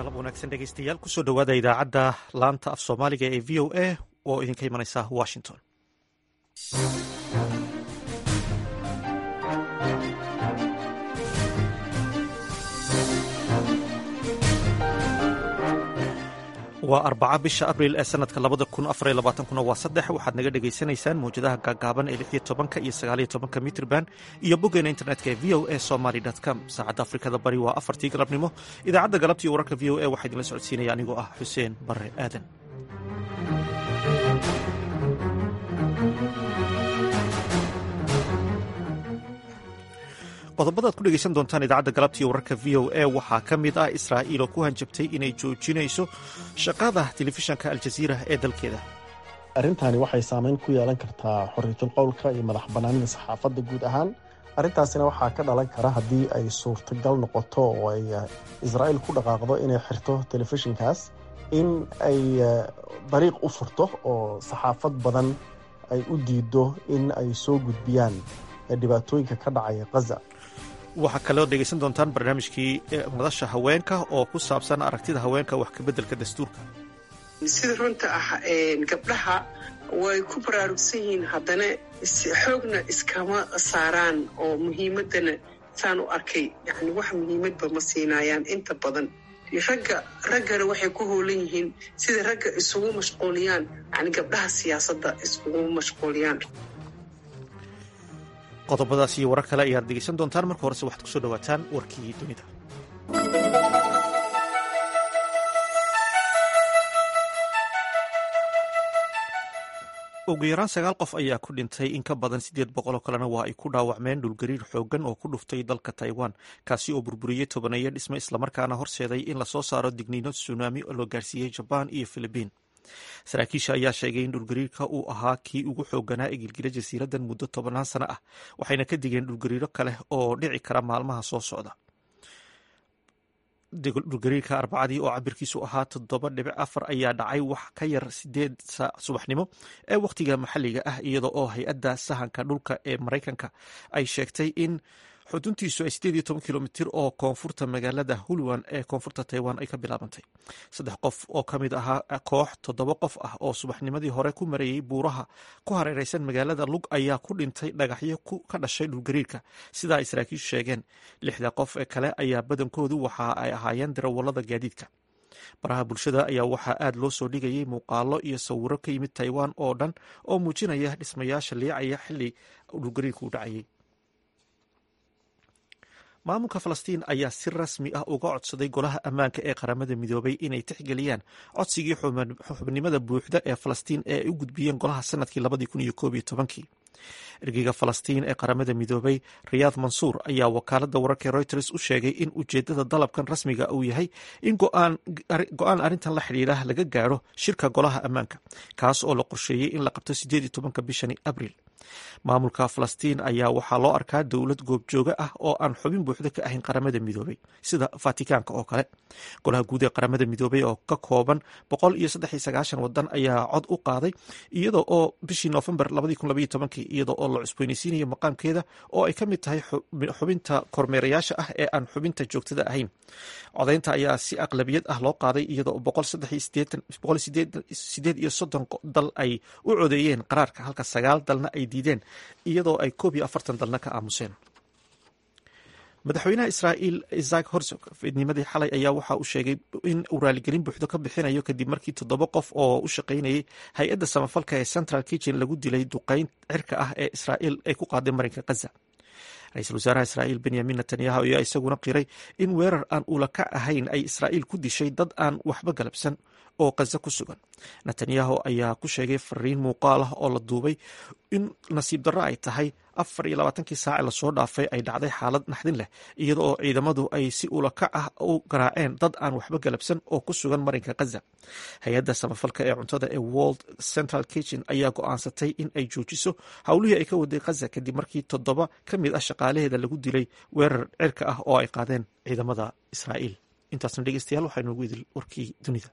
galab wanaagsan dhegeystayaal kusoo dhowaada idaacadda laanta af soomaaliga ee v o a oo idinka imanaysa washington waa arbaca bisha abril ee sanadka labada kun afar iyo labaatankuna waa saddex waxaad naga dhegaysanaysaan mawjadaha gaagaaban ee lix iyo tobanka iyo sagaal iyo tobanka mitrban iyo boggeena internetka ee v o a somaly com saacadda afrikada bari waa afartii galabnimo idaacadda galabta iyo wararka v o a waxaa idinla socodsiinaya anigoo ah xuseen bare aadan qodobadaad ku dhegeysan doontaan idaacadda galabta iyo wararka v o a waxaa ka mid ah israa'iil oo ku hanjabtay inay joojinayso shaqada telefishanka aljaziira ee dalkeeda arrintani waxay saameyn ku yeelan kartaa xorriyatul qowlka iyo madax bannaanida saxaafadda guud ahaan arrintaasina waxaa ka dhalan kara haddii ay suurtagal noqoto oo ay israa'iil ku dhaqaaqdo inay xirto telefishinkaas in ay dariiq u furto oo saxaafad badan ay u diido in ay soo gudbiyaan dhibaatooyinka ka dhacaya khaza waxaa kaloo dhegaysan doontaan barnaamijkii madasha haweenka oo ku saabsan aragtida haweenka wax kabeddelka dastuurka sida runta ah gabdhaha way ku baraarugsan yihiin haddana xoogna iskama saaraan oo muhiimaddana saan u arkay yani wax muhiimadba ma siinaayaan inta badan ragga raggana waxay ku hoolan yihiin sida ragga isugu mashquuliyaan yani gabdhaha siyaasadda iskugu mashquuliyaan qodobadaas iyo warar kale ayaad dhegeysan doontaan marka horese waxaad kusoo dhawaataan warkii dunida ugu yaraan sagaal qof ayaa ku dhintay in ka badan siddeed boqoloo kalena waa ay ku dhaawacmeen dhulgariir xooggan oo ku dhuftay dalka taiwan kaasi oo burburiyey tobaneeyo dhisme islamarkaana horseeday in lasoo saaro digniino tsunaami oo loo gaarsiiyey jabaan iyo filibiin saraakiisha ayaa sheegay in dhulgariirka uu ahaa kii ugu xooganaa ee gilgila jasiiraddan muddo tobanaan sano ah waxayna ka digeen dhulgariiro kale oo dhici kara maalmaha soo socda dhulgariirka arbacadii oo cabirkiisu ahaa toddoba dhibic afar ayaa dhacay wax ka yar sideed saac subaxnimo ee wakhtiga maxalliga ah iyada oo hay-adda sahanka dhulka ee maraykanka ay sheegtay in xuduntiisu ay sideed iyo toban kilomitir oo koonfurta magaalada hulwan ee koonfurta taiwan ay ka bilaabantay saddex qof oo ka mid ahaa koox toddoba qof ah oo subaxnimadii hore ku marayey buuraha ku hareereysan magaalada lug ayaa ku dhintay dhagaxyo ka dhashay dhulgariirka sidaa ay saraakiishu sheegeen lixda qof ee kale ayaa badankoodu waxa ay ahaayeen darawallada gaadiidka baraha bulshada ayaa waxaa aad loo soo dhigayay muuqaalo iyo sawiro ka yimid taiwan oo dhan oo muujinaya dhismayaasha liicaya xili dhulgariirku u dhacayay maamulka falastiin ayaa si rasmi ah uga codsaday golaha ammaanka ee qaramada midoobay inay tixgeliyaan codsigii xubnimada buuxda ee falastiin ee ay u gudbiyeen golaha sanadkii labadii kun iyo koob iyo tobankii ergeyga falastiin ee qaramada midoobay riyaad mansuur ayaa wakaaladda wararka reuters u sheegay in ujeedada dalabkan rasmiga uu yahay in go-aan arrintan la xidhiidha laga gaaro shirka golaha ammaanka kaas oo la qorsheeyey in la qabto sideed iyo tobanka bishani abriil maamulka falastiin ayaa waxaa loo arkaa dowlad goobjooga ah oo aan xubin buuxda ka ahayn qaramada midoobay sida fatikaanka oo kale golaha guud ee qaramada midoobay oo ka kooban boqol iyo saddex iyo sagaashan wadan ayaa cod u qaaday iyada oo bishii noofembar labadii kun labaiyo tobankii iyada oo la cusboynaysiinayo maqaamkeeda oo ay ka mid tahay xubinta kormeerayaasha ah ee aan xubinta joogtada ahayn codaynta ayaa si aqlabiyad ah loo qaaday iyada oo boqol sideed iyo soddon dal ay u codeeyeen qaraarka halka sagaal dalna ay diideen iyadoo ay koob iyo afartan dalna ka aamuseen madaxweynaha israa'iil isaac horsog fiidnimadii xalay ayaa waxa uu sheegay in uu raaligelin buuxdo ka bixinayo kadib markii toddoba qof oo u shaqaynayay hay-adda samafalka ee central kitchen lagu dilay duqeyn cirka ah ee israa'iil ay ku qaaday marinka khaza ra-iisul wasaaraha israa'iil benyamin netanyahu ayaa isaguna qiray in weerar aan ulaka ahayn ay israa'iil ku dishay dad aan waxba galabsan oo khaza ku sugan netanyahu ayaa ku sheegay fariin muuqaal ah oo la duubay in nasiib darro ay tahay afar iyo labaatankii saace lasoo dhaafay ay dhacday xaalad naxdin leh iyada oo ciidamadu ay si ulakac ah u garaaceen dad aan waxba galabsan oo ku sugan marinka khaza hay-adda samafalka ee cuntada ee world central kitchen ayaa go-aansatay in ay joojiso howlihii ay ka waday khaza kadib markii toddoba ka mid ah shaqaalaheeda lagu dilay weerar cirka ah oo ay qaadeen ciidamada israa'iil intaasna dhegeystayaal waxaa inoogu idil warkii dunida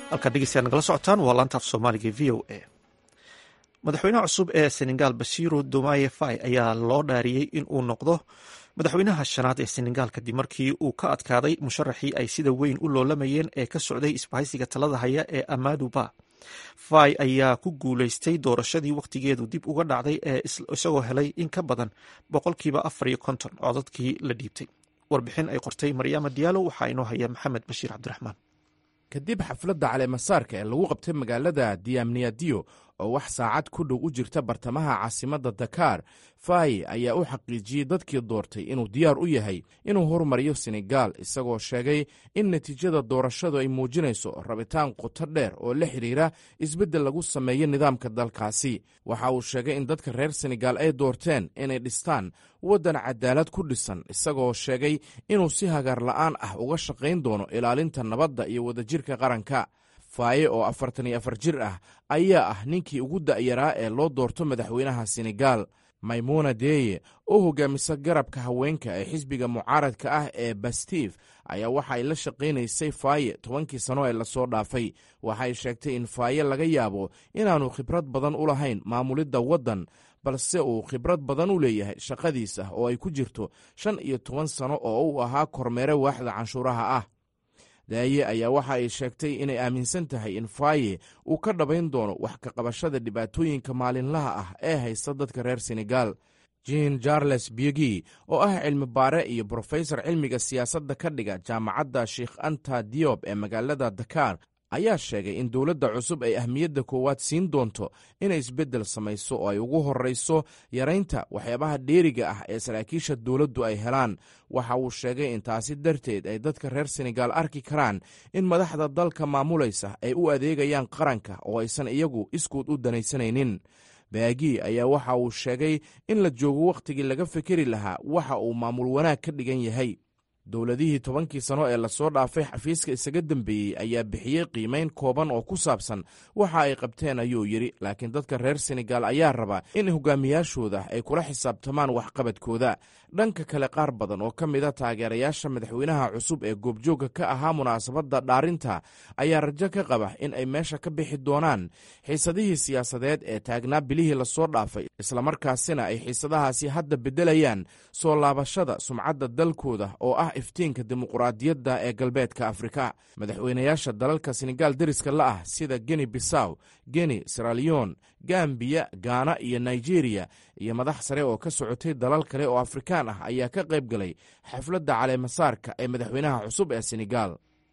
halkaad dhegeystayaa nagala socotaan waa laanta af soomaaliga v o a madaxweynaha cusub ee senegal basiiro domaye fai ayaa loo dhaariyey in uu noqdo madaxweynaha shanaad ee senegal kadib markii uu ka adkaaday musharaxii ay sida weyn u loolamayeen ee ka socday isbahaysiga talada haya ee amadu ba fai ayaa ku guuleystay doorashadii wakhtigeedu dib uga dhacday ee isagoo helay in ka badan boqolkiiba afar iyo konton codadkii la dhiibtay warbixin ay qortay maryaama diyaalo waxaa inoo haya maxamed bashiir cabdiraxmaan kadib xafladda caleemasaarka ee lagu qabtay magaalada diamniadio oo wax saacad ku dhow u jirta bartamaha caasimadda dakar fai ayaa u xaqiijiyey dadkii doortay inuu diyaar u yahay inuu horumariyo senegal isagoo sheegay in natiijada doorashadu ay muujinayso rabitaan qoto dheer oo la xidhiira isbeddel lagu sameeyo nidaamka dalkaasi waxa uu sheegay in dadka reer senegal ay doorteen inay dhistaan waddan cadaalad ku dhisan isagoo sheegay inuu si hagaar la'aan ah uga shaqayn doono ilaalinta nabadda iyo wadajirka qaranka faaye oo afartan iyo afar jir ah ayaa ah ninkii ugu da'yaraa ee loo doorto madaxweynaha senegal maymuna deye oo hogaamisa garabka haweenka ee xisbiga mucaaradka ah ee bastif ayaa waxa ay la shaqaynaysay faaye tobankii sano ee lasoo dhaafay waxay sheegtay in faaye laga yaabo inaanu khibrad badan u lahayn maamulidda waddan balse uu khibrad badan u leeyahay shaqadiisa oo ay ku jirto shan iyo toban sano oo uu ahaa kormeere waaxda canshuuraha ah daaye ayaa waxa ay sheegtay inay aaminsan tahay in faaye uu ka dhabayn doono wax ka qabashada dhibaatooyinka maalinlaha ah ee haysta dadka reer senegal jean charles biegi oo ah cilmi baare iyo brofesor cilmiga siyaasadda ka dhiga jaamacadda sheikh anta diob ee magaalada dakar ayaa sheegay in dowladda cusub ay ahmiyadda koowaad siin doonto inay isbeddel samayso oo ay ugu horrayso yaraynta waxyaabaha dheeriga ah ee saraakiisha dowladdu ay helaan waxa uu sheegay in taasi darteed ay dadka reer senegal arki karaan in madaxda dalka maamulaysa ay u adeegayaan qaranka oo aysan iyagu iskuud u danaysanaynin baagi ayaa waxa uu sheegay in la joogo wakhtigii laga fikeri lahaa waxa uu maamul wanaag ka dhigan yahay dowladihii tobankii sano ee lasoo dhaafay xafiiska isaga dembeeyey ayaa bixiyey qiimayn kooban oo ku saabsan waxa ay qabteen ayuu yidhi laakiin dadka reer senegal ayaa raba in hogaamiyaashooda ay kula xisaabtamaan waxqabadkooda dhanka kale qaar badan oo ka mida taageerayaasha madaxweynaha cusub ee goobjoogga ka ahaa munaasabadda dhaarinta ayaa rajo ka qaba in ay meesha ka bixi doonaan xiisadihii siyaasadeed ee taagnaa bilihii lasoo dhaafay islamarkaasina ay xiisadahaasi hadda beddelayaan soo laabashada sumcadda dalkooda oo ah iftiinka dimuquraadiyadda ee galbeedka afrika madaxweynayaasha dalalka senegal deriska la ah sida geni bisaw geni siralion gambiya gaana iyo nigeria iyo madax sare oo ka socotay dalal kale oo afrikaan ah ayaa ka qayb galay xafladda caleemasaarka ee madaxweynaha cusub ee senegal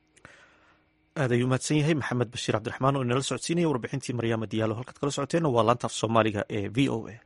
aad ayuu mahadsan yahay maxamed bashiir cabdiraxmaan oo inala socodsiinaya warbixintii maryaama diyaalo halkaad kala socoteenna waa laanta af soomaaliga ee v o a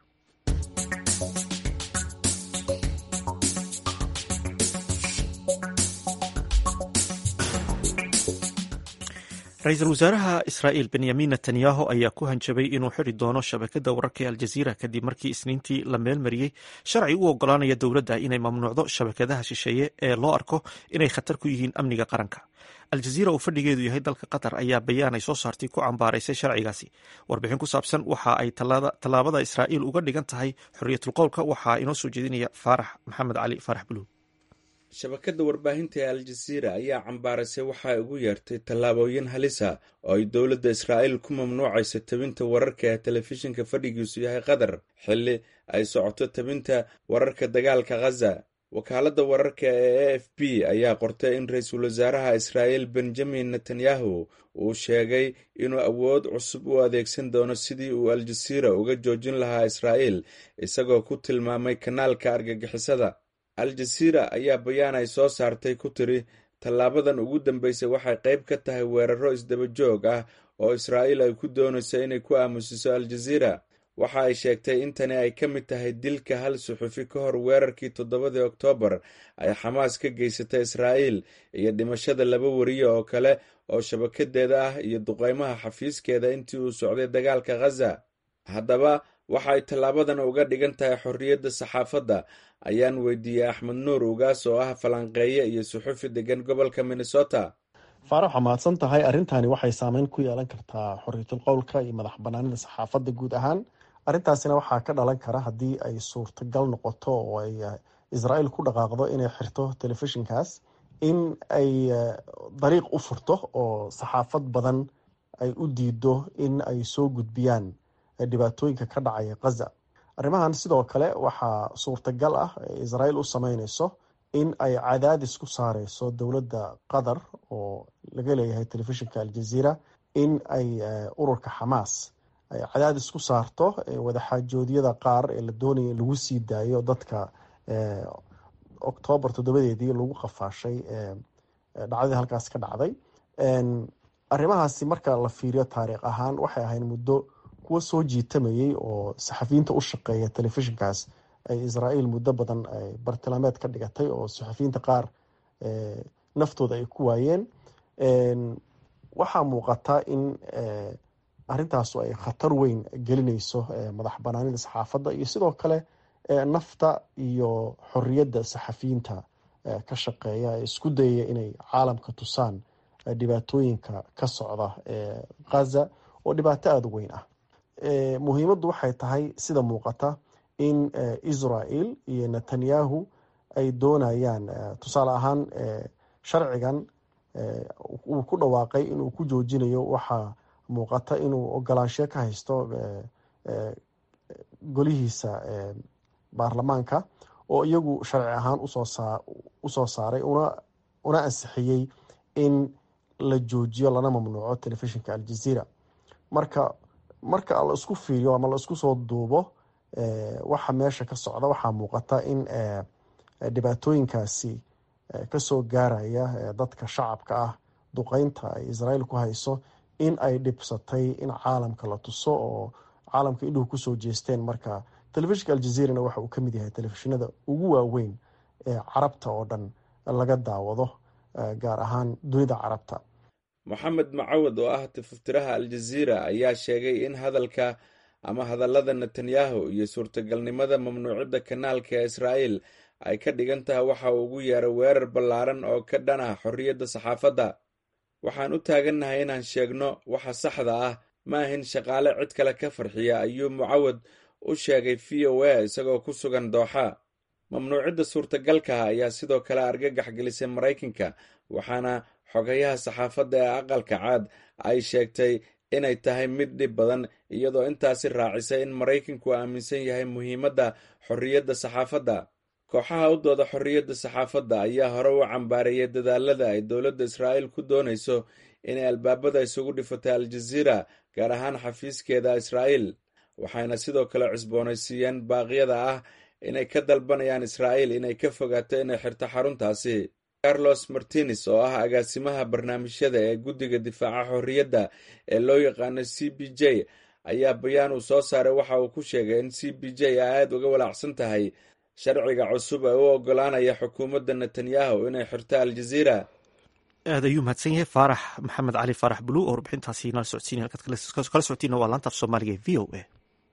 ra-iisul wasaaraha israa'iil benyamin netanyahu ayaa ku hanjabay inuu xiri doono shabakadda wararka ee aljaziira kadib markii isniintii la meelmariyey sharci u ogolaanaya dowladda inay mamnuucdo shabakadaha shisheeye ee loo arko inay khatar ku yihiin amniga qaranka aljaziira oo fadhigeedu yahay dalka qatar ayaa bayaan ay soo saartay ku cambaaraysay sharcigaasi warbixin ku saabsan waxa ay tallaabada israa'iil uga dhigan tahay xorriyatulqowlka waxaa inoo soo jeedinaya faarax maxamed cali faarax buluug shabakadda warbaahinta ee aljaziira ayaa cambaaraysay waxa ay ugu yeertay tallaabooyin halisa oo ay dowladda israa'iil ku mamnuucayso tabinta wararka ee telefishinka fadhigiisu yahay qatar xilli ay socoto tabinta wararka dagaalka khaza wakaaladda wararka ee a f b ayaa qortay in ra-iisul wasaaraha israa'iil benjamin netanyahu uu sheegay inuu awood cusub u adeegsan doono sidii uu aljaziira uga joojin lahaa israa'iil isagoo ku tilmaamay kanaalka argagixisada al-jaziira ayaa bayaan ay soo saartay ku tiri tallaabadan ugu dambeysay waxay qayb ka tahay weeraro isdaba joog ah oo israa'iil ay ku doonayso inay ku aamusiso al-jaziira waxa ay sheegtay in tani ay ka mid tahay dilka hal suxufi ka hor weerarkii toddobadii oktoobar ay xamaas ka geysatay israa'iil iyo dhimashada laba wariye oo kale oo shabakadeeda ah iyo duqeymaha xafiiskeeda intii uu socday dagaalka khaza haddaba waxa ay tallaabadan uga dhigan tahay xorriyadda saxaafadda ayaan weydiiyey axmed nuur ugaas oo ah falanqeeye iyo suxufi degan gobolka minnesota faarax waa mahadsan tahay arrintani waxay saameyn ku yeelan kartaa xorriyatul qowlka iyo madax banaanida saxaafadda guud ahaan arrintaasina waxaa ka dhalan kara haddii ay suurtagal noqoto oo ay israa'iil ku dhaqaaqdo inay xirto telefishinkaas in ay dariiq u furto oo saxaafad badan ay u diido in ay soo gudbiyaan dhibaatooyinka ka dhacaya khaza arrimahan sidoo kale waxaa suurtagal ah israel u sameyneyso in ay cadaadis ku saareyso dowladda qatar oo laga leeyahay telefishinka aljaziira in ay ururka xamaas ay cadaadis ku saarto wadaxaajoodyada qaar ee la doonaya in lagu sii daayo dadka oktoobar toddobadeedii lagu qafaashay dhacdadii halkaas ka dhacday arrimahaasi marka la fiiriyo taariikh ahaan waxay ahayd muddo kuwa soo jiitamayay oo saxafiyiinta u shaqeeya telefishinkaas ay israael muddo badan bartilmaameed ka dhigatay oo saxafiyiinta qaar naftooda ay ku waayeen waxaa muuqata in arrintaasu ay khatar weyn gelineyso madax banaanida saxaafadda iyo sidoo kale nafta iyo xoriyadda saxafiyiinta ka shaqeeya ee isku dayaya inay caalamka tusaan dhibaatooyinka ka socda khaza oo dhibaato aada u weyn ah muhiimaddu waxay tahay sida muuqata in israel iyo netanyahu ay doonayaan tusaale ahaan sharcigan uu ku dhawaaqay inuu ku joojinayo waxaa muuqata inuu ogolaanshiyo ka haysto golihiisa baarlamaanka oo iyagu sharci ahaan usoo saaray una ansixiyey in la joojiyo lana mamnuuco telefishinka aljaziira marka marka la isku fiiriyo ama la isku soo duubo waxa meesha ka socda waxaa muuqata in dhibaatooyinkaasi kasoo gaaraya dadka shacabka ah duqeynta ay israel ku hayso in ay dhibsatay in caalamka la tuso oo caalamka indhuhu kusoo jeesteen marka telefishinka aljaziirana waxa uu kamid yahay telefishinada ugu waaweyn ee carabta oo dhan laga daawado gaar ahaan dunida carabta moxamed macawad oo ah tifuftiraha aljaziira ayaa sheegay in hadalka ama hadallada netanyahu iyo suurtagalnimada mamnuucidda kanaalka ee israa'el ay ka dhigan tahay waxa uu ugu yeeray weerar ballaaran oo ka dhan ah xorriyadda saxaafadda waxaan u taagannahay inaan sheegno waxa saxda ah ma ahin shaqaale cid kale ka farxiya ayuu mucawad u sheegay v o a isagoo ku sugan dooxa mamnuucidda suurtagalkaha ayaa sidoo kale argagax gelisay maraykanka waxaana xogayaha saxaafadda ee aqalka caad ay sheegtay inay tahay mid dhib badan iyadoo intaasi raacisay in maraykanku aaminsan yahay muhiimadda xorriyadda saxaafadda kooxaha u dooda xorriyadda saxaafadda ayaa hore u cambaareeyay dadaalada ay dowladda israa'iil ku doonayso inay albaabada isugu dhifatay aljaziira gaar ahaan xafiiskeeda israa'iil waxayna sidoo kale cusboonaysiiyeen baaqyada ah inay ka dalbanayaan israa'iil inay ka fogaato inay xirto xaruntaasi carlos martines oo ah agaasimaha barnaamijyada ee guddiga difaaca xorriyadda ee loo yaqaano c b j ayaa bayaan uu soo saaray waxa uu ku sheegay in c b j ay aada uga walaacsan tahay sharciga cusub ee u ogolaanaya xukuumadda netanyahu inay xirto aljaziira aad ayuu mahadsan yahay faarax maxamed cali faarax bulu oo warbixintaasi nala socodsiinay halkaad kala socotiina waa laanta af soomaaliga e v o a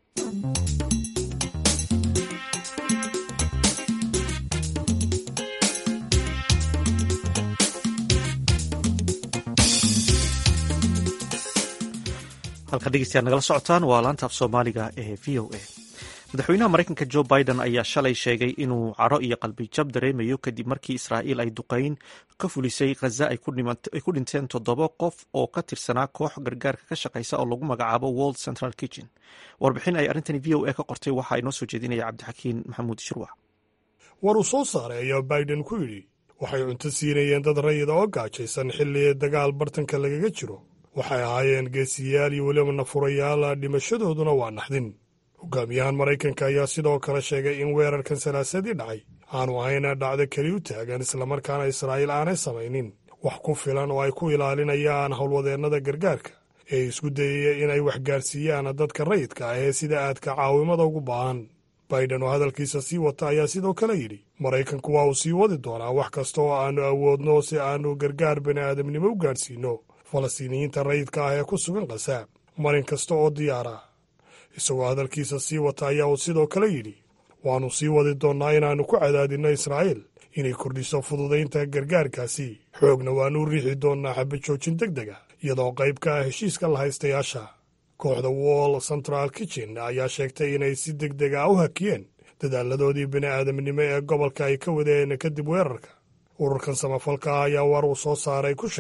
halka dhegeystayaad nagala socotaan waa laanta af soomaaliga ee v o a madaxweynaha maraykanka jo biden ayaa shalay sheegay inuu caro iyo qalbijab dareemayo kadib markii israa'iil ay duqeyn ka fulisay khaza ay ku dhinteen toddoba qof oo ka tirsanaa koox gargaarka ka shaqeysa oo lagu magacaabo world central kitchen warbixin ay arrintani v o a ka qortay waxaa inoo soo jeedinaya cabdixakiin maxamuud shirwax war uu soo saaray ayaa biden ku yidhi waxay cunto siinayeen dad rayida oo gaajaysan xilli dagaal bartanka lagaga jiro waxay ahaayeen geesiyaal iyo weliba nafurayaal dhimashadooduna waa naxdin hogaamiyahan maraykanka ayaa sidoo kale sheegay in weerarkan salaasadii dhacay aanu ahayna dhacdo keli u taagan islamarkaana israa'iil aanay samaynin wax ku filan oo ay ku ilaalinayaan howlwadeennada gargaarka ee isku dayaya inay waxgaarsiiyaan dadka rayidka ah ee sida aadka caawimada ugu baahan baiden oo hadalkiisa sii wata ayaa sidoo kale yidhi maraykanku waa uu sii wadi doonaa wax kasta oo aannu awoodno si aannu gargaar bini'aadamnimo u gaadhsiinno falastiiniyiinta rayidka ah ee ku sugan khasaab marin kasta oo diyaara isagoo hadalkiisa sii wata ayaa uu sidoo kale yidhi waannu sii wadi doonnaa inaannu ku cadaadinno israa'iil inay kordhiso fududaynta gargaarkaasi xoogna waannu u riixi doonnaa xabajoojin deg dega iyadoo qayb ka ah heshiiska la haystayaasha kooxda wall central kitchen ayaa sheegtay inay si deg deg ah u hakiyeen dadaaladoodii bini'aadamnimo ee gobolka ay ka wadeen kadib weerarka ururkan samafalka ah ayaa war uu soo saaray ku sheegay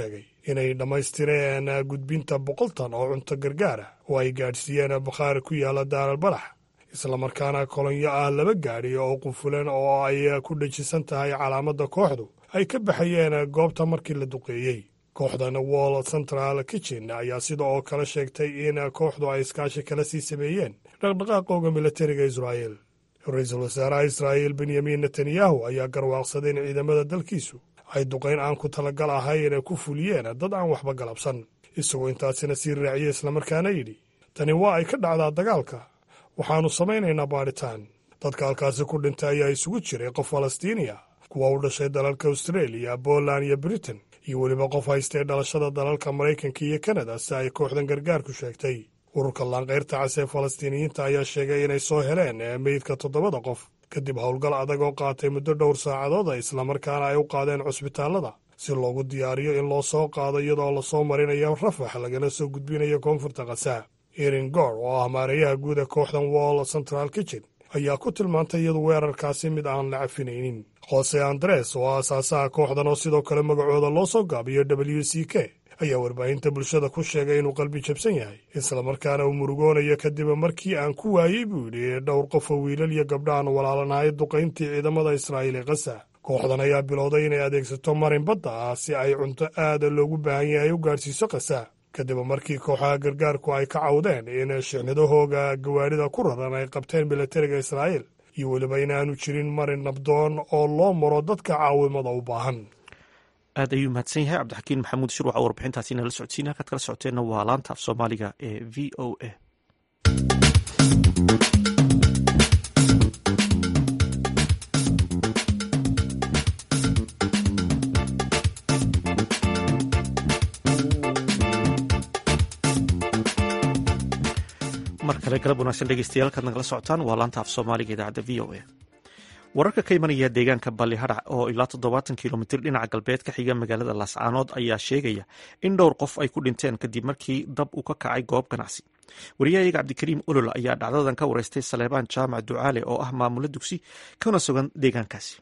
inay dhammaystireen gudbinta boqol tan oo cunto gargaara oo ay gaadhsiiyeen bakhaari ku yaala daaral balax islamarkaana kolonyo ah laba gaadhi oo qufulan oo ay ku dhejisan tahay calaamadda kooxdu ay ka baxayeen goobta markii la duqeeyey kooxdan wall central kitchen ayaa sida oo kale sheegtay in kooxdu ay iskaashi kala sii sameeyeen dhaqdhaqaaqooga militariga israa'el ra-iisul wasaaraha israa'il benyamin netanyahu ayaa garwaaqsaday in ciidamada dalkiisu ay duqayn aan ku talagal ahayn ku fuliyeen dad aan waxba galabsan isagoo intaasina sii raaciyey islamarkaana yidhi tani waa ay ka dhacdaa dagaalka waxaannu samaynaynaa baadhitaan dadka halkaasi ku dhintay ayaa isugu jiray qof falastiiniya kuwa u dhashay dalalka austareeliya boland iyo britain iyo weliba qof haystay dhalashada dalalka maraykanka iyo kanada si ay kooxdan gargaarku sheegtay ururka laanqayrta cas ee falastiiniyiinta ayaa sheegay inay soo heleen meydka toddobada qof kadib howlgal adag oo qaatay muddo dhowr saacadooda islamarkaana ay u qaadeen cusbitaallada si loogu diyaariyo in loo soo qaado iyadoo lasoo marinayo rafax lagana soo gudbinayo koonfurta khasaa erin gor oo ah maareeyaha guud ee kooxdan wall central kitchen ayaa ku tilmaantay iyadu weerarkaasi mid aan la cafinaynin jose andres oo aasaasaha kooxdan oo sidoo kale magacooda loo soo gaabiyo w c k ayaa warbaahinta bulshada ku sheegay inuu qalbi jabsan yahay islamarkaana uu murugoonayo kadib markii aan ku waayey buu yidhi dhowr qof oo wiilal iyo gabdhaaan walaalanahay duqayntii ciidamada israa'iil ee kasa kooxdan ayaa bilowday inay adeegsato marin badda ah si ay cunto aada loogu baahan yahay u gaadhsiiso kasa kadib markii kooxaha gargaarku ay ka cawdeen in shixnadahooga gawaarida ku raran ay qabteen militariga israa'iil iyo weliba inaanu jirin marin nabdoon oo loo maro dadka caawimada u baahan aad ayuu mahadsan yahay cabdixakiin maxamuud shirwaca warbixintaasi nala socodsiina halkaad kala socoteenna waa laanta af soomaaliga ee v o a mar kale galab wanaagsan dhegeystayaal kaad nagala socotaan waa laanta af soomaaliga idaacadda v o a wararka ka imanaya deegaanka ballihadhac oo ilaa toddobaatan kilomitir dhinaca galbeed ka xiga magaalada laascaanood ayaa sheegaya in dhowr qof ay ku dhinteen kadib markii dab uu ka kacay goob ganacsi wariyahayaga cabdikariim olol ayaa dhacdadan ka wareystay saleebaan jaamac ducaale oo ah maamulo dugsi kana sugan deegaankaasi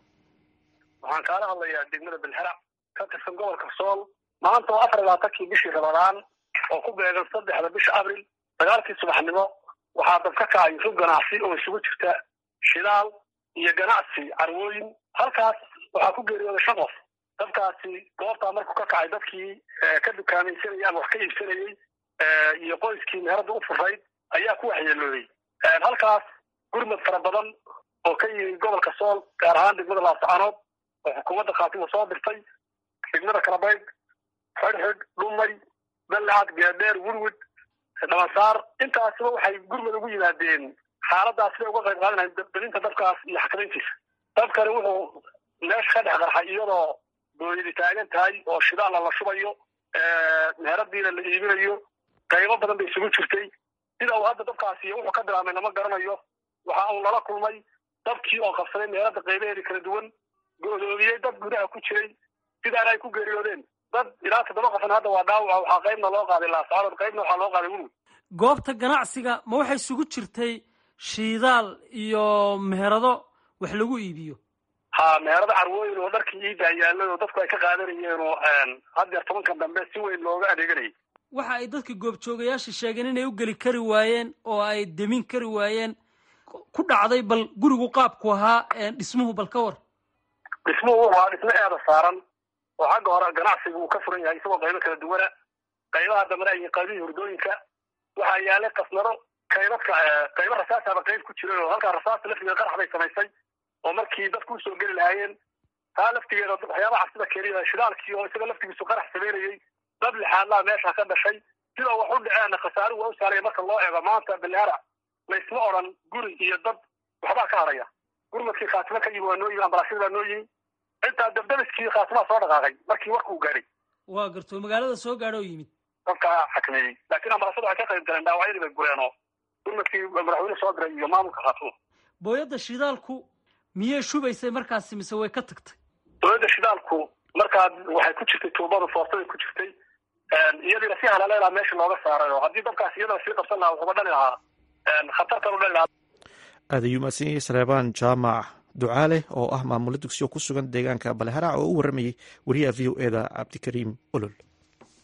waxaan kaala hadlayaa degmada balharac ka tirsan gobolka sool maanta oo afar iyo labaatankii bishii ramadaan oo ku beegan saddexda bisha abril sagaalkii subaxnimo waxaa dab ka kacay rug ganacsi oo isugu jirta shidaal iyo ganacsi carwooyin halkaas waxaa ku geeriyooday shan qof dabkaasi goobtaa markuu ka kacay dadkii ka dukaamaysanayay ama wax ka iibsanayey iyo qoyskii meherada u furayd ayaa ku waxyeelooday halkaas gurmad fara badan oo ka yimi gobolka sool gaar ahaan degmada laascaanood oo xukuumadda khaatiba soo dirtay degmada kalabayd xidhxidh dhumay ballacad geedheer wurwud dhabansaar intaasiba waxay gurmad ugu yimaadeen xaaladaas siday uga qayb qaadanayan dalinta dabkaas iyo xakamayntiisa dabkani wuxuu meesha ka dhex qarxay iyadoo booyadi taagan tahay oo shidaalla la shubayo meheradiina la iibinayo qaybo badan bay isugu jirtay sida uu hadda dabkaasi wuxuu ka bilaabmay lama garanayo waxa uu nala kulmay dabkii oo qabsaday meherada qaybaheedii kala duwan godoomiyey dad gudaha ku jiray sidaana ay ku geeriyoodeen dad ilaa toddoba qofna hadda waa dhaawaca waxaa qaybna loo qaaday laascaanood qaybna waxaa loo qaaday wurwud goobta ganacsiga ma waxay isugu jirtay shiidaal iyo meherado wax lagu iibiyo ha meherado carwooyin oo dharkii iibaa yaalay oo dadku ay ka qaadanayeen oo haddeer tobankan dambe si weyn looga adeeganayay waxa ay dadka goobjoogayaasha sheegeen inay u geli kari waayeen oo ay demin kari waayeen ku dhacday bal gurigu qaabku ahaa dhismuhu bal ka war dhismuhu wuxuu ahaa dhismo eeda saaran oo xagga hore ganacsiga uu ka furan yahay isagoo qaybo kala duwana qaybaha dambena ay qaybihii hurdooyinka waxaa yaalay kasnaro qaybadka qaybo rasaasaba qayb ku jiray oo halkaa rasaasta laftigeeda qarax bay samaysay oo markii dadku usoo geli lahaayeen taa laftigeeda waxyaabaha cabsida keliya shidaalkii oo isaga laftigiisu qarax samaynayey dab lixaadlaa meesha ka dhashay sidoo wax u dhaceenna khasaaruhu waa u saaraya marka loo eego maanta balhaara laysma odhan guri iyo dad waxbaa ka haraya gurmadkii khaatimo ka yimi waa noo yimi ambalaasyada baa noo yimi intaa dabdabiskii khaatimaa soo dhaqaaqay markii warkuu gaadhay waa garto magaalada soo gaadho oo yimid dadka xakameeyey laakiin ambalaasyada waxay ka qayb galeen dhaawacyadii bay gureen oo gurmadkii madaxweyne soo diray iyo maamulka khaatimo booyadda shidaalku miyay shubaysay markaasi mise way ka tagtay booyadda shidaalku markaa waxay ku jirtay tuubada foortaday ku jirtay iyadiina si halaleelaa meesha looga saaray oo haddii dabkaas iyadana sii qabsan lahaa wuxuuba dhali lahaa khatartan u dhali lahaa aad ayuu mahadsan yahay saleebaan jaamac ducaale oo ah maamulo dugsiyo ku sugan deegaanka baleharac oo u waramayay wariyaha v o eda cabdikariim olol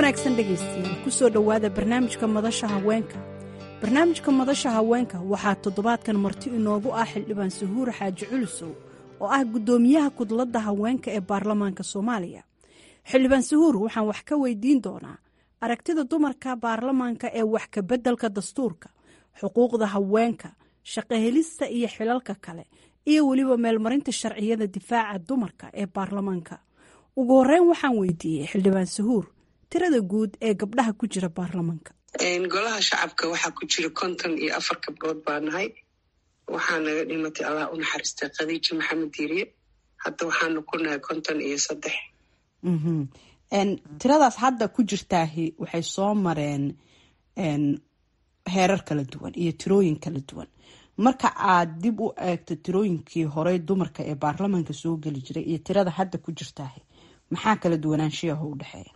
wanaagsan dhegaystiyaal ku soo dhowaada barnaamijka madasha haweenka barnaamijka madasha haweenka waxaa toddobaadkan marti inoogu ah xildhibaan sahuur xaaji culusow oo ah guddoomiyaha kudladda haweenka ee baarlamaanka soomaaliya xildhibaan sahuur waxaan wax ka weydiin doonaa aragtida dumarka baarlamaanka ee wax ka beddelka dastuurka xuquuqda haweenka shaqohelista iyo xilalka kale iyo weliba meelmarinta sharciyada difaaca dumarka ee baarlamaanka ugu horeyn waxaan weydiiyey xildhibaan sahuur tirada guud ee gabdhaha ku jira baarlamaanka golaha shacabka waxaa ku jira konton iyo afar gabdhood baa nahay waxaa naga dhimatay allah u naxariistay khadiija maxamed diiriye hadda waxaanu ku nahay konton iyo saddex tiradaas hadda ku jirtaahi waxay soo mareen heerar kala duwan iyo tirooyin kala duwan marka aad dib u eegto tirooyinkii horey dumarka ee baarlamaanka soo geli jiray iyo tirada hadda ku jirtaahi maxaa kala duwanaanshiyaho u dhexeeya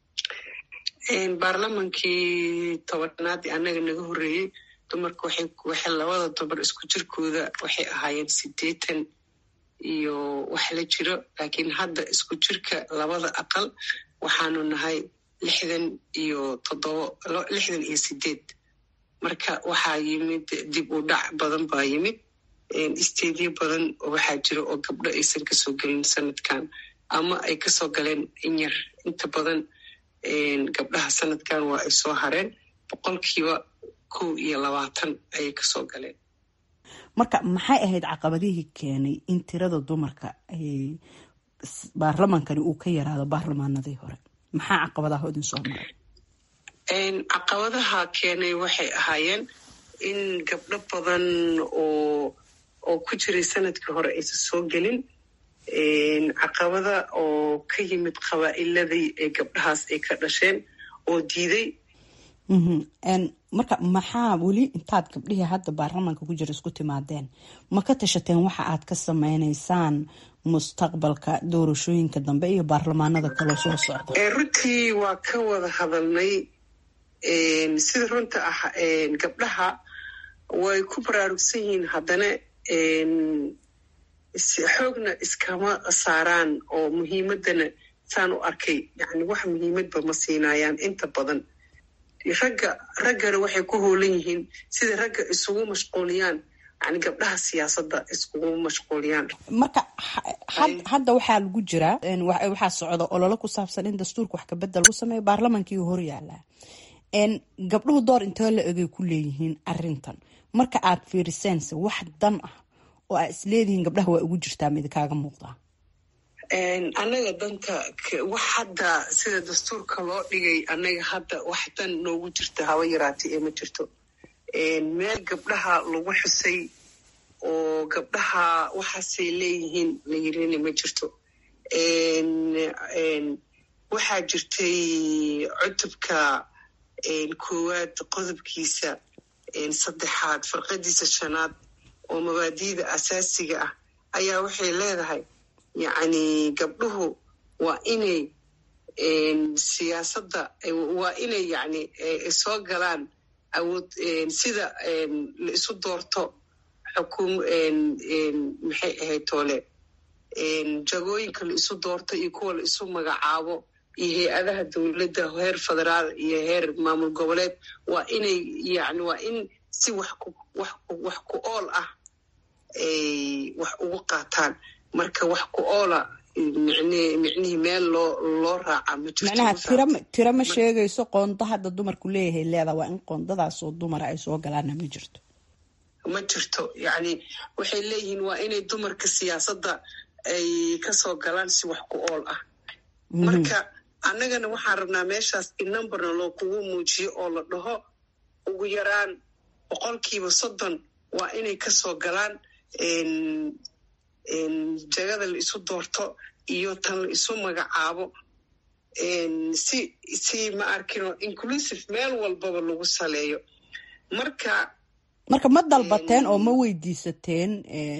baarlamankii tobanaadii annaga naga horreeyey dumarka waxay labada dumar isku jirkooda waxay ahaayeen siddeetan iyo wax la jiro laakiin hadda isku jirka labada aqal waxaanu nahay lixdan iyo toddobo lixdan iyo sideed marka waxaa yimid dib u dhac badan baa yimid isteedyo badan waxaa jira oo gabdho aysan kasoo gelin sanadkan ama ay kasoo galeen inyar inta badan gabdhaha sanadkan waa ay soo hareen boqolkiiba kow iyo labaatan ayay kasoo galeen marka maxay ahayd caqabadihii keenay in tirada dumarka baarlamaankani uu ka yaraado baarlamaanadii hore maxaa caqabadaha idin soo maray caqabadaha keenay waxay ahaayeen in gabdho badan oo oo ku jiray sanadkii hore aysan soo gelin caqabada oo ka yimid qabaa'iladii ee gabdhahaas ay ka dhasheen oo diiday marka maxaa weli intaad gabdhihii hadda baarlamaanka ku jira isku timaadeen ma ka tashateen waxa aad ka sameynaysaan mustaqbalka doorashooyinka dambe iyo baarlamaanada kaloo soo socda runtii waa ka wada hadalnay sida runta ah gabdhaha way ku baraarugsan yihiin haddana xoogna iskama saaraan oo muhiimadana saan u arkay yani wax muhiimadba ma siinayaan inta badan ragga raggana waxay ku hoolan yihiin sida ragga isugu mashquuliyaan yani gabdhaha siyaasadda iskugu mashquuliyaan marka hadda waxaa lagu jiraa waxaa socda ololo ku saabsan in dastuurka wax kabedel lagu sameeyo baarlamaankii hor yaalaa gabdhuhu door intee la egay ku leeyihiin arintan marka aad fiiriseense wax dan ah oo aa isleedihiin gabdhaha waa ugu jirtaa mid kaaga muuqdaa annaga danta wax hadda sida dastuurka loo dhigay annaga hadda wax dan noogu jirta haba yaraatay ee ma jirto meel gabdhaha lagu xusay oo gabdhaha waxaasay leeyihiin la yirina ma jirto waxaa jirtay cutubka koowaad qodobkiisa saddexaad farqadiisa shanaad oo mabaadiida asaasiga ah ayaa waxay leedahay yacni gabdhuhu waa inay siyaasadda waa inay yani soo galaan awood sida la isu doorto xukum maxay ahayd toole jagooyinka la isu doorto iyo kuwa la isu magacaabo iyo hay-adaha dowladda heer federaal iyo heer maamul goboleed waa inay yani waa in si wax ku wax wax ku ool ah ay wax ugu qaataan marka wax ku oola micnihii meel loo loo raaca ma macnaha tira tira ma sheegayso qoonda hadda dumarku leeyahay leedaa waa in qoondadaasoo dumara ay soo galaana ma jirto ma jirto yacni waxay leeyihiin waa inay dumarka siyaasadda ay kasoo galaan si wax ku ool ah marka annagana waxaan rabnaa meeshaas in numberna loo kugu muujiyo oo la dhaho ugu yaraan boqolkiiba soddon waa inay kasoo galaan jagada la isu doorto iyo tan la isu magacaabo si si ma arkino inclusive meel walbaba lagu saleeyo marka marka ma dalbateen oo ma weydiisateen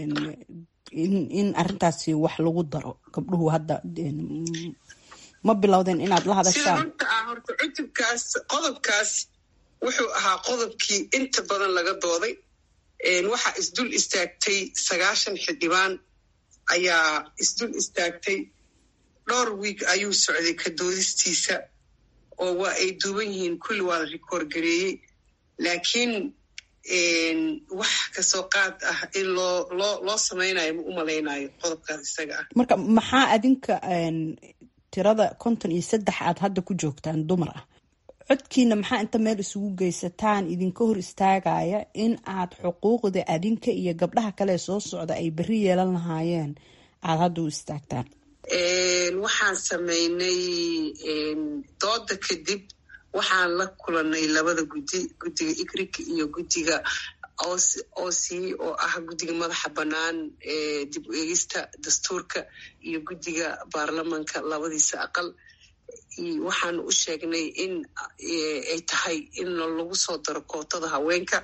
in arintaasi wax lagu daro gabdhuhu hadda ma bilowdeen inaad la sida hadashaan runta ah horta cutubkaas qodobkaas wuxuu ahaa qodobkii inta badan laga dooday waxaa isdul istaagtay sagaashan xildhibaan ayaa isdul istaagtay dhowr wiig ayuu socday ka doodistiisa oo waa ay duuban yihiin kulli waa la rikoor gareeyey laakiin wax kasoo qaad ah in loo loo loo samaynayo ma u malaynayo qodobkaas isaga ah marka maxaa adinka tirada konton iyo saddex aad hadda ku joogtaan dumar ah codkiina maxaa inta meel isugu geysataan idinka hor istaagaya in aad xuquuqda adinka iyo gabdhaha kale soo socda ay berri yeelan lahaayeen aada hadda u istaagtaan waxaan samaynay dooda kadib waxaan la kulanay labada guddi guddiga igrik iyo guddiga oc oo ah guddiga madaxa bannaan ee dib u eegista dastuurka iyo guddiga baarlamanka labadiisa aqal waxaan u sheegnay in ay tahay in lagu soo daro kootada haweenka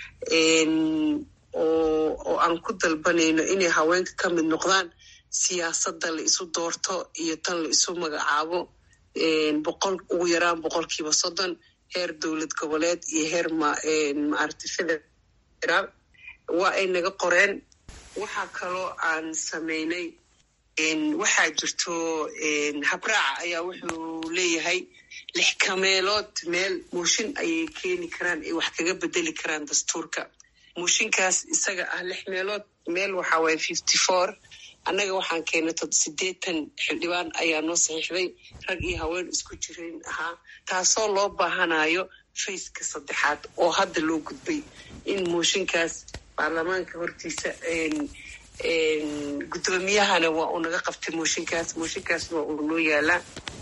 oo aan ku dalbanayno inay haweenka ka mid noqdaan siyaasadda la isu doorto iyo tan la isu magacaabo boqol ugu yaraan boqolkiiba soddon heer dowlad goboleed iyo heer maaragtay federaal waa ay naga qoreen waxaa kaloo aan samaynay waxaa jirto habraaca ayaa wuxuu leeyahay lix kameelood meel mooshin ayay keeni karaan ay wax kaga bedeli karaan dastuurka mooshinkaas isaga ah lix meelood meel waxaa waaya fifty four annaga waxaan keennay tod siddeetan xildhibaan ayaa noo saxiixday rag iyo haween isku jirayn ahaa taasoo loo baahanayo fayska saddexaad oo hadda loo gudbay in mooshinkaas baarlamaanka hortiisa guddoomiyahana waa uu naga qabtay mooshinkaas mooshinkaasna waa uu noo yaalaa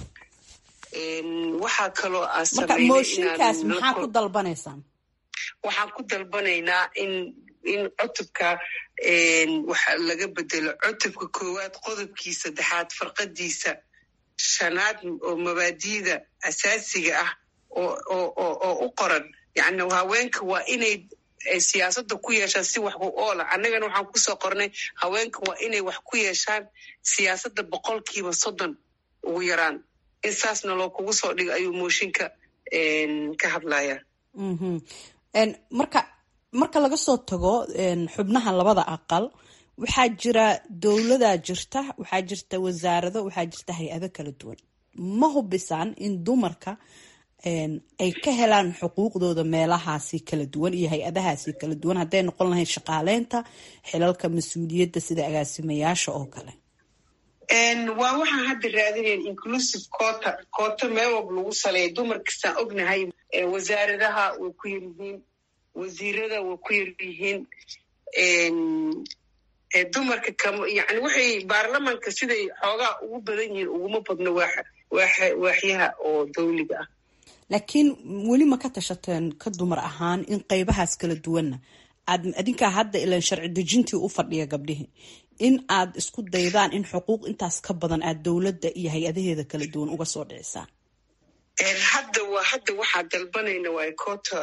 waxaa kaloo aan marka mooshinkaas maxaa ku dalbanaysaan waxaan ku dalbanaynaa in in cutubka waxa laga bedelo cutubka koowaad qodobkii saddexaad farqadiisa shanaad oo mabaadiida asaasiga ah oo u qoran yani haweenka waa inay siyaasadda ku yeeshaan si wax ku oola annagana waxaan kusoo qornay haweenka waa inay wax ku yeeshaan siyaasadda boqolkiiba soddon ugu yaraan in saasna loo kugu soo dhigo ayuu mooshinka ka hadlaya marka marka laga soo tago xubnaha labada aqal waxaa jira dowladaa jirta waxaa jirta wasaarado waxaa jirta hay-ado kala duwan ma hubisaan in dumarka ay ka helaan xuquuqdooda meelahaasi kala duwan iyo hay-adahaasi kala duwan hadday noqon lahayd shaqaaleynta xilalka mas-uuliyadda sida agaasimayaasha oo kale waa waxaan hadda raadinayn inclusive cota coota meel walba lagu saleeya dumarkastaan ognahay wasaaradaha way ku yaryihiin wasiirada way ku yaryihiin dumarka kam yani waxay baarlamanka siday xoogaa ugu badan yihiin uguma badno waaxyaha oo dawliga ah laakiin weli ma ka tashateen ka dumar ahaan in qeybahaas kala duwanna aad adinkaa hadda ilan sharci dejintii u fadhiya gabdhihii in aad isku daydaan in xuquuq intaas ka badan aad dowladda iyo hay-adaheeda kala duwan uga soo dhicisaan hadda waa hadda waxaa dalbanayna waay cota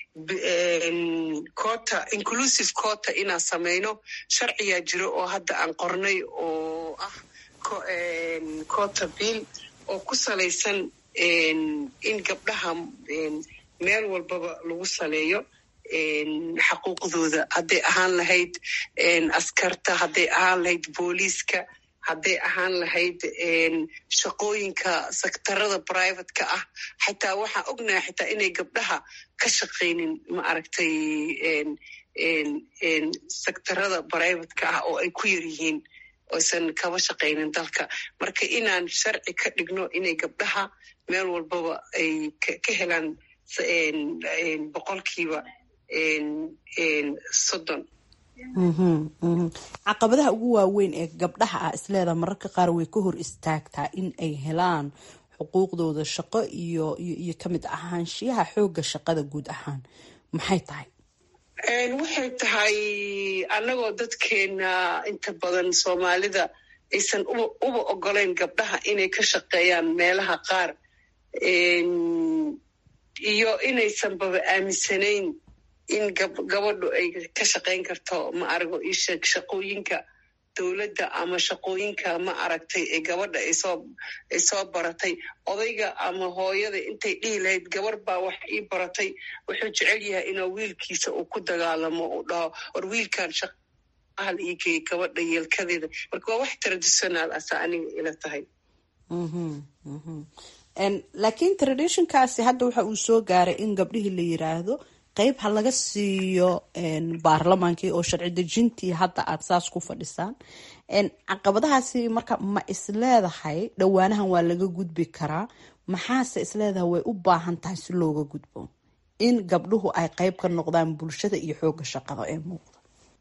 cota inclusive cota inaan samayno sharciyaa jiro oo hadda aan qornay oo ah cota bill oo ku salaysan in gabdhaha meel walbaba lagu saleeyo xaquuqdooda hadday ahaan lahayd askarta hadday ahaan lahayd booliiska hadday ahaan lahayd shaqooyinka sektarada privateka ah xataa waxaan ognahay xitaa inay gabdhaha ka shaqaynin ma aragtay sektarada privateka ah oo ay ku yar yihiin oysan kaba shaqaynin dalka marka inaan sharci ka dhigno inay gabdhaha meel walbaba ay ka helaan boqolkiiba soddon caqabadaha ugu waaweyn ee gabdhaha ah isleedaha mararka qaar way ka hor istaagtaa in ay helaan xuquuqdooda shaqo iyo iyo kamid ahaanshiyaha xoogga shaqada guud ahaan maxay tahay waxay tahay annagoo dadkeena inta badan soomaalida aysan uba ogolayn gabdhaha inay ka shaqeeyaan meelaha qaar iyo inaysanbaba aaminsanayn in gabadhu ay ka shaqayn karto ma arago isheeg shaqooyinka dowladda ama shaqooyinka ma aragtay ee gabadha ay soo baratay odayga ama hooyada intay dhihi lahayd gabar baa wax ii baratay wuxuu jecel yahay inuu wiilkiisa uu ku dagaalamo uu dhaho war wiilkan shaqahal ii geeyay gabadha yeelkadeeda marka waa wax traditional asa aniga ila tahay laakiin traditionkaasi hadda waxa uu soo gaaray in gabdhihii la yiraahdo qeyb ha laga siiyo baarlamaankii oo sharci dejintii hadda aada saas ku fadhisaan caqabadahaasi marka ma isleedahay dhowaanahan waa laga gudbi karaa maxaase isleedahay way u baahan tahay si looga gudbo in gabdhuhu ay qeyb ka noqdaan bulshada iyo xooga shaqada ee muuqda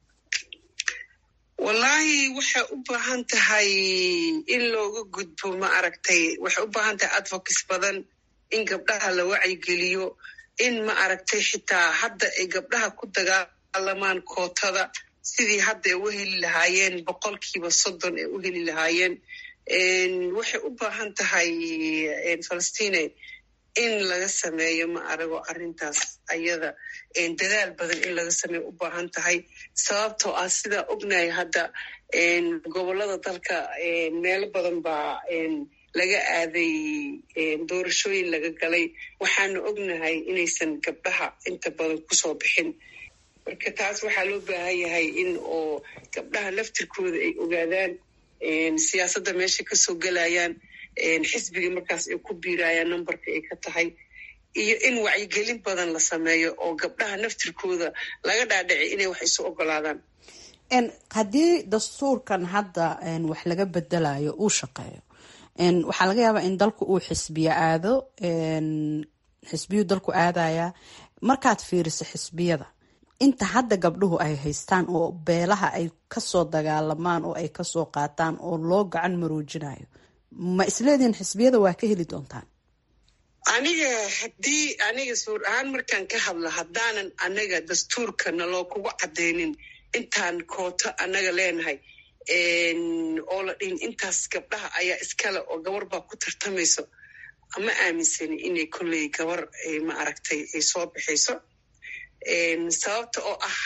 wallaahi waxay u baahan tahay in looga gudbo ma aragtay waxay u baahan tahay advocacy badan in gabdhaha la wacyigeliyo in ma aragtay xitaa hadda ay gabdhaha ku dagaalamaan kootada sidii hadda ay u heli lahaayeen boqolkiiba soddon ay u heli lahaayeen waxay u baahan tahay falastine in laga sameeyo ma arago arrintaas ayada dadaal badan in laga sameeyo u baahan tahay sababtoo ah sidaa ognahay hadda gobollada dalka meelo badan baa laga aaday doorashooyin laga galay waxaana ognahay inaysan gabdhaha inta badan kusoo bixin marka taas waxaa loo baahan yahay in oo gabdhaha laftirkooda ay ogaadaan siyaasadda meesha kasoo gelayaan xisbiga markaas ay ku biirayaan numberka ay ka tahay iyo in wacyigelin badan la sameeyo oo gabdhaha naftirkooda laga dhaadhici inay wax isu ogolaadaan haddii dastuurkan hadda wax laga bedelayo uu shaqeeyo waxaa laga yaabaa in dalku uu xisbiyo aado xisbiyuu dalku aadaya markaad fiiriso xisbiyada inta hadda gabdhuhu ay haystaan oo beelaha ay kasoo dagaalamaan oo ay kasoo qaataan oo loo gacan maroojinayo ma isleedihin xisbiyada waa ka heli doontaan aniga haddii aniga suur ahaan markaan ka hadlo haddaanan anaga dastuurka naloo kugu cadeynin intaan kooto annaga leenahay oo la dhihin intaas gabdhaha ayaa iskale oo gabar baa ku tartamayso ma aaminsani inay kolley gabar ma aragtay ay soo bixayso sababta oo ah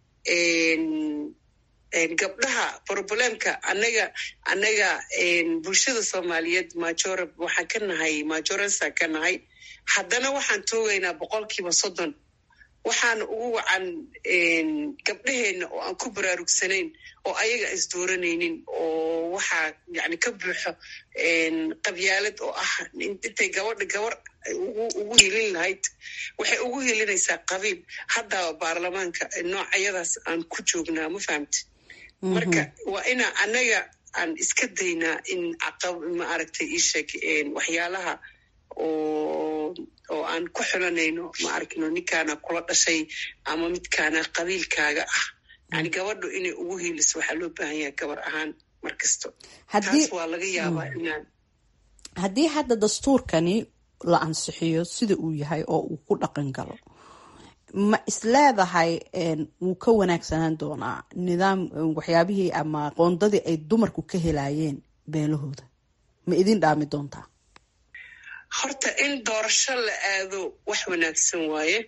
gabdhaha problemka anaga anaga bulshada soomaaliyeed majora waxaan ka nahay majoresa ka nahay haddana waxaan toogaynaa boqolkiiba soddon waxaana ugu wacan gabdhaheenna oo aan ku baraarugsanayn oo ayaga isdooranaynin oo waxaa yani ka buuxo qabyaalad oo ah intay gabadha gabar ugu helin lahayd waxay ugu helinaysaa qabiil hadda baarlamaanka noocayadaas aan ku joognaa ma fahamti marka waa inaa anaga aan iska daynaa in ma aragtay iisheeg waxyaalaha oo oo aan ku xulanayno ma arkino ninkaana kula dhashay ama midkaana qabiilkaaga ah yani gabadhu inay ugu heliso waxaa loo baahan yahay gabar ahaan mar kasto taas waa laga yaabaa inaan haddii hadda dastuurkani la ansixiyo sida uu yahay oo uu ku dhaqan galo ma isleedahay wuu ka wanaagsanaan doonaa nidaam waxyaabihii ama qoondadii ay dumarku ka helayeen beelahooda ma idin dhaami doontaa horta in doorasho la aado wax wanaagsan waaye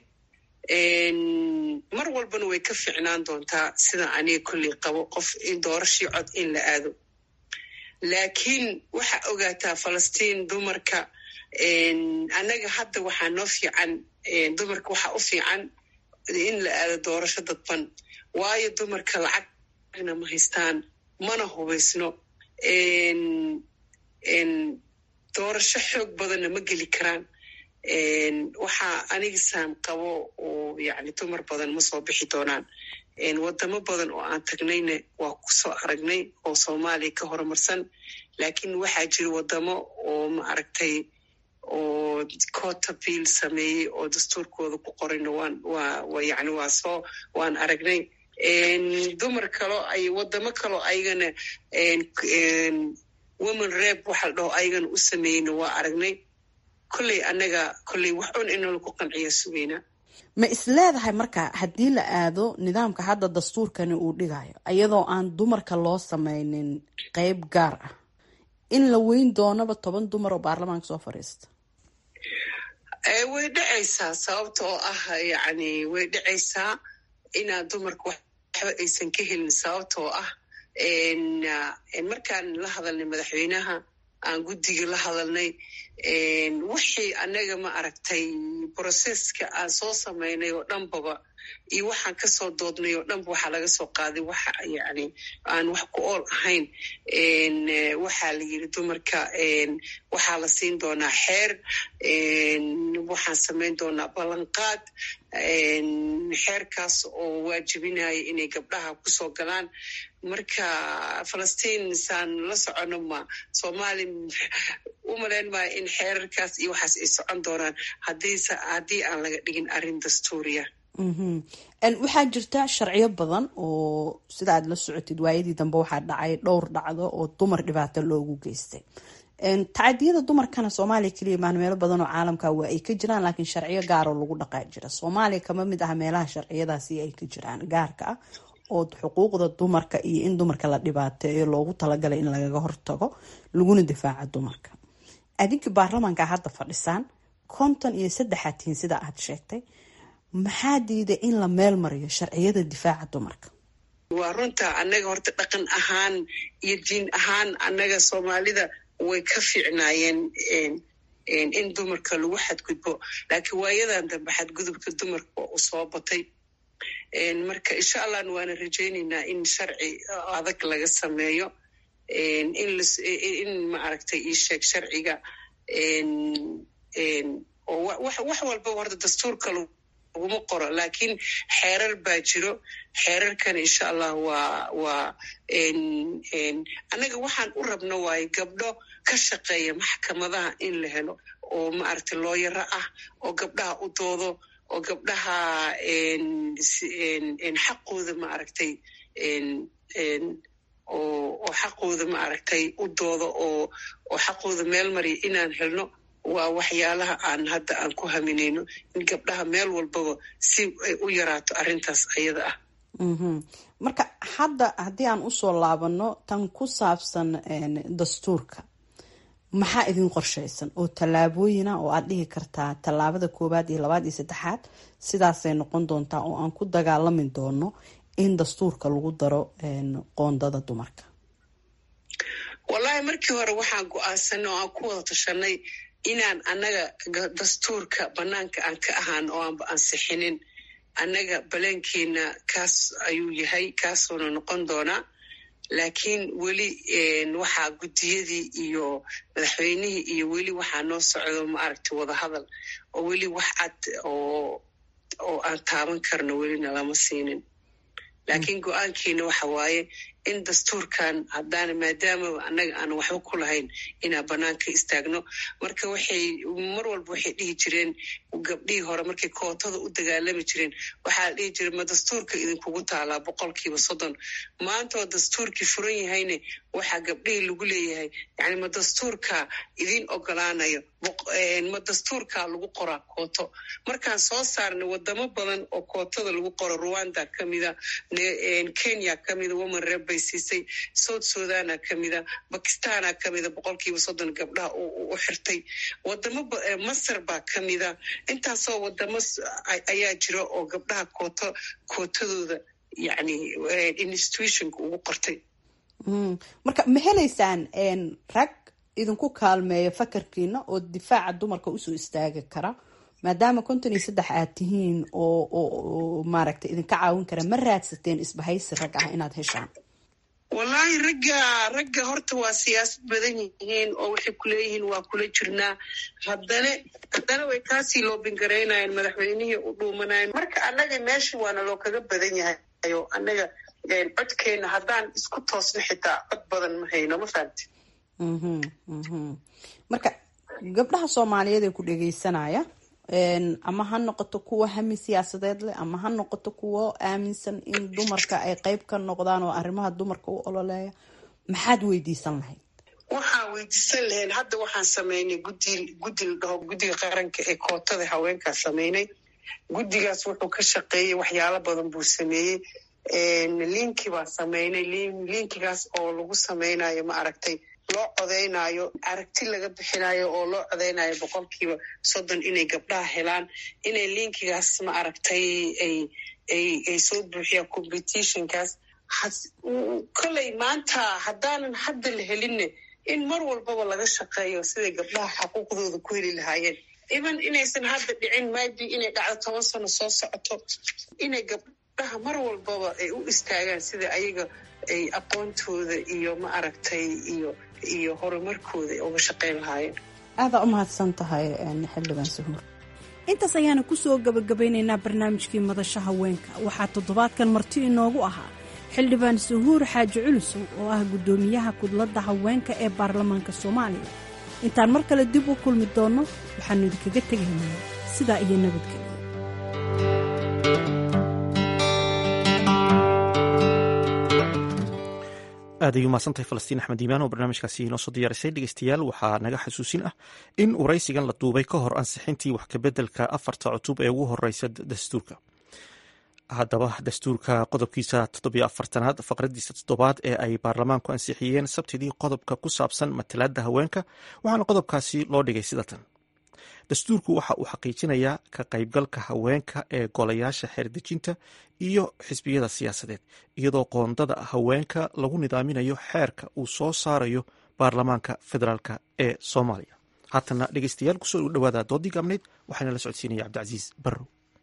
mar walbana way ka fiicnaan doontaa sida aniga kolley qabo qof in doorashii cod in la aado laakiin waxaa ogaataa falastiin dumarka annaga hadda waxaa noo fiican dumarka waxaa u fiican in la aado doorasho dadban waayo dumarka lacagna ma haystaan mana hubaysno doorasho xoog badanna ma geli karaan waxaa anigisaan qabo oo yani dumar badan ma soo bixi doonaan wadamo badan oo aan tagnayna waa kusoo aragnay oo soomaaliya ka horumarsan laakiin waxaa jira wadamo oo ma aragtay oo cota bill sameeyey oo dastuurkooda ku qorayna waan waa yani waa soo waan aragnay dumar kaloo ay wadamo kaloo ayagana woman reb waxa la dhaho ayagana u sameeyeyna waa aragnay kolley annaga kolley wax un inala ku qanciya sugaynaa ma isleedahay marka haddii la aado nidaamka hadda dastuurkani uu dhigayo iyadoo aan dumarka loo sameynin qeyb gaar ah in la weyn doonaba toban dumar oo baarlamaanka soo fadhiista way dhacaysaa sababta oo ah yani way dhacaysaa inaad dumarka waxba aysan ka helin sababta oo ah markaan la hadalnay madaxweynaha aan guddiga la hadalnay wixii annaga ma aragtay broseska aan soo samaynay oo dhanbaba iyo waxaan kasoo doodnay oo dhanba waxaa laga soo qaaday waxa yani aan wax ku ool ahayn waxaa la yiri dumarka waxaa la siin doonaa xeer waxaan samayn doonaa ballanqaad xeerkaas oo waajibinaya inay gabdhaha kusoo galaan marka falastiin saan la socono ma soomaali u malayn maayo in xeerarkaas iyo waxaas ay socon doonaan haddiise haddii aan laga dhigin arrin dastuuriya waxaa jirta sharciyo badan oo sida aad la socotid waayadii dambe waxaa dhacay dhowr dhacdo oo dumar dhibaato loogu geystay tacadiyada dumarkana soomaaliya keliya maan meelo badan oo caalamka waa ay ka jiraan laakiin sharciyo gaaroo lagu dhaqaa jira soomaaliya kama mid ah meelaha sharciyadaasi ay ka jiraan gaarka ah oo xuquuqda dumarka iyo in dumarka la dhibaateeyo loogu talagalay in lagaga hortago laguna difaaca dumarka adinkii baarlamaanka hadda fadhisaan konton iyo saddexaad tihiin sida aad sheegtay maxaa diiday in la meel mariyo sharciyada difaaca dumarka waa runta annaga horta dhaqan ahaan iyo diin ahaan annaga soomaalida way ka fiicnaayeen in dumarka lagu xadgudbo laakiin waayadan dambe xadgudubka dumarka waa u soo batay marka insha allahna waana rajaynaynaa in sharci adag laga sameeyo in maaragtay ii sheeg sharciga oo wax walba horta dastuurka laguma qoro laakiin xeerar baa jiro xeerarkana insha allah waa waa annaga waxaan u rabno waaye gabdho ka shaqeeya maxkamadaha in la helo oo maaragtay looyaro ah oo gabdhaha u doodo oo gabdhaha xaqooda maaragtay oo xaqooda maaragtay u doodo oo oo xaqooda meel mariya inaan helno waa waxyaalaha aan hadda aan ku haminayno in gabdhaha meel walbaba si ay u yaraato arrintaas ayada ah marka hadda haddii aan usoo laabano tan ku saabsan dastuurka maxaa idin qorshaysan oo tallaabooyina oo aad dhihi kartaa tallaabada koowaad iyo labaad iyo saddexaad sidaasay noqon doontaa oo aan ku dagaalami doono in dastuurka lagu daro qoondada dumarka wallaahi markii hore waxaan go-aansanay oo aan ku wada tashanay inaan annaga dastuurka bannaanka aan ka ahaan oo aanba ansixinin annaga baleenkeena kaas ayuu yahay kaasuuna noqon doonaa laakiin weli waxaa guddiyadii iyo madaxweynihii iyo weli waxaa noo socdo maaragtay wadahadal oo weli wax cad oo oo aan taaban karno welina lama siinin laakiin go-aankiina waxa waaye in dastuurkan haddaana maadaamaba annaga aanan waxba ku lahayn inaan banaanka istaagno marka waxay mar walba waxay dhihi jireen gabdhihii hore markay kootada u dagaalami jireen waxaa la dhihi jire ma dastuurka idinkugu taalaa boqolkiiba soddon maantaoo dastuurkii furan yahayne waxaa gabdhihii lagu leeyahay yani ma dastuurka idiin ogolaanayo ma dastuurkaa lagu qoraa kooto markaan soo saarnay wadamo badan oo kootada lagu qoro rwanda kamida kenya kamida woman reb bay siisay south sudana kamida bakistana kamida boqolkiiba soddon gabdhaha u xirtay wadamo masar baa kamida intaasoo wadamo ayaa jira oo gabdhaha kooto kootadooda yani institutionka ugu qortay marka ma helaysaan rag idinku kaalmeeya fakarkiina oo difaaca dumarka usoo istaagi kara maadaama konton iyo saddex aad tihiin oo oo maaragtay idinka caawin kara ma raadsateen isbahaysi rag ah inaad heshaan wallaahi ragga ragga horta waa siyaasad badan yihiin oo waxay kuleeyihiin waa kula jirnaa haddana haddana way kaasii loobingaraynayeen madaxweynihii u dhuumanayen marka annaga meesha waana loo kaga badan yahay o annaga codkeena haddaan isku toosno xitaa cod badan ma hayno ma fahamti marka gabdhaha soomaaliyeed ee ku dhegeysanaya ama ha noqoto kuwa hami siyaasadeed leh ama ha noqoto kuwo aaminsan in dumarka ay qeyb ka noqdaan oo arrimaha dumarka u ololeeya maxaad weydiisan lahayd waxaan weydiisan lahayn hadda waxaan sameynay gudi guddi la dhaho guddiga qaranka ee kootada haweenkaa sameynay guddigaas wuxuu ka shaqeeyey waxyaalo badan buu sameeyey linki baa sameynay linkigaas oo lagu sameynayo ma aragtay loo codeynayo aragti laga bixinayo oo loo codeynayo boqolkiiba soddon inay gabdhaha helaan inay linkigaas ma aragtay ay ay ay soo buuxiyaan competitionkaas koley maanta haddaanan hadda la helinne in mar walbaba laga shaqeeyo siday gabdhaha xaquuqdooda ku heli lahaayeen even inaysan hadda dhicin maybe inay dhacdo toban sano soo socoto inay gabdhaha mar walbaba ay u istaagaan sida ayaga ay aqoontooda iyo ma aragtay iyo iyo horumarkooda ay uga shaqayn lahaayeen aadaa u mahadsan tahay xildhibaan suhuur intaas ayaana kusoo gabagabaynaynaa barnaamijkii madasha haweenka waxaa toddobaadkan marti inoogu ahaa xildhibaan suhuur xaaji culusow oo ah guddoomiyaha kudladda haweenka ee baarlamaanka soomaaliya intaan mar kale dib u kulmi doonno waxaannu idinkaga tegaynaa sidaa iyo nabadgelya aad ay umahadsantahay falastiin axmed iimaan oo barnaamijkaasi inoo soo diyaarisay dhegeystayaal waxaa naga xasuusin ah in waraysigan la duubay ka hor ansixintii wax kabeddelka afarta cutub ee ugu horeysa dastuurka haddaba dastuurka qodobkiisa toddobiyo afartanaad faqradiisa toddobaad ee ay baarlamaanku ansixiyeen sabtidii qodobka ku saabsan matalaadda haweenka waxaana qodobkaasi loo dhigay sida tan dastuurku waxa uu xaqiijinayaa ka qaybgalka haweenka ee golayaasha xeerdejinta iyo xisbiyada siyaasadeed iyadoo qoondada haweenka lagu nidaaminayo xeerka uu soo saarayo baarlamaanka federaalk ee soomaaliya haatana dhegeystayaal kusoo dhawaada doodii gaabneyd waxaana la socodsiinaya cabdicasiis barrow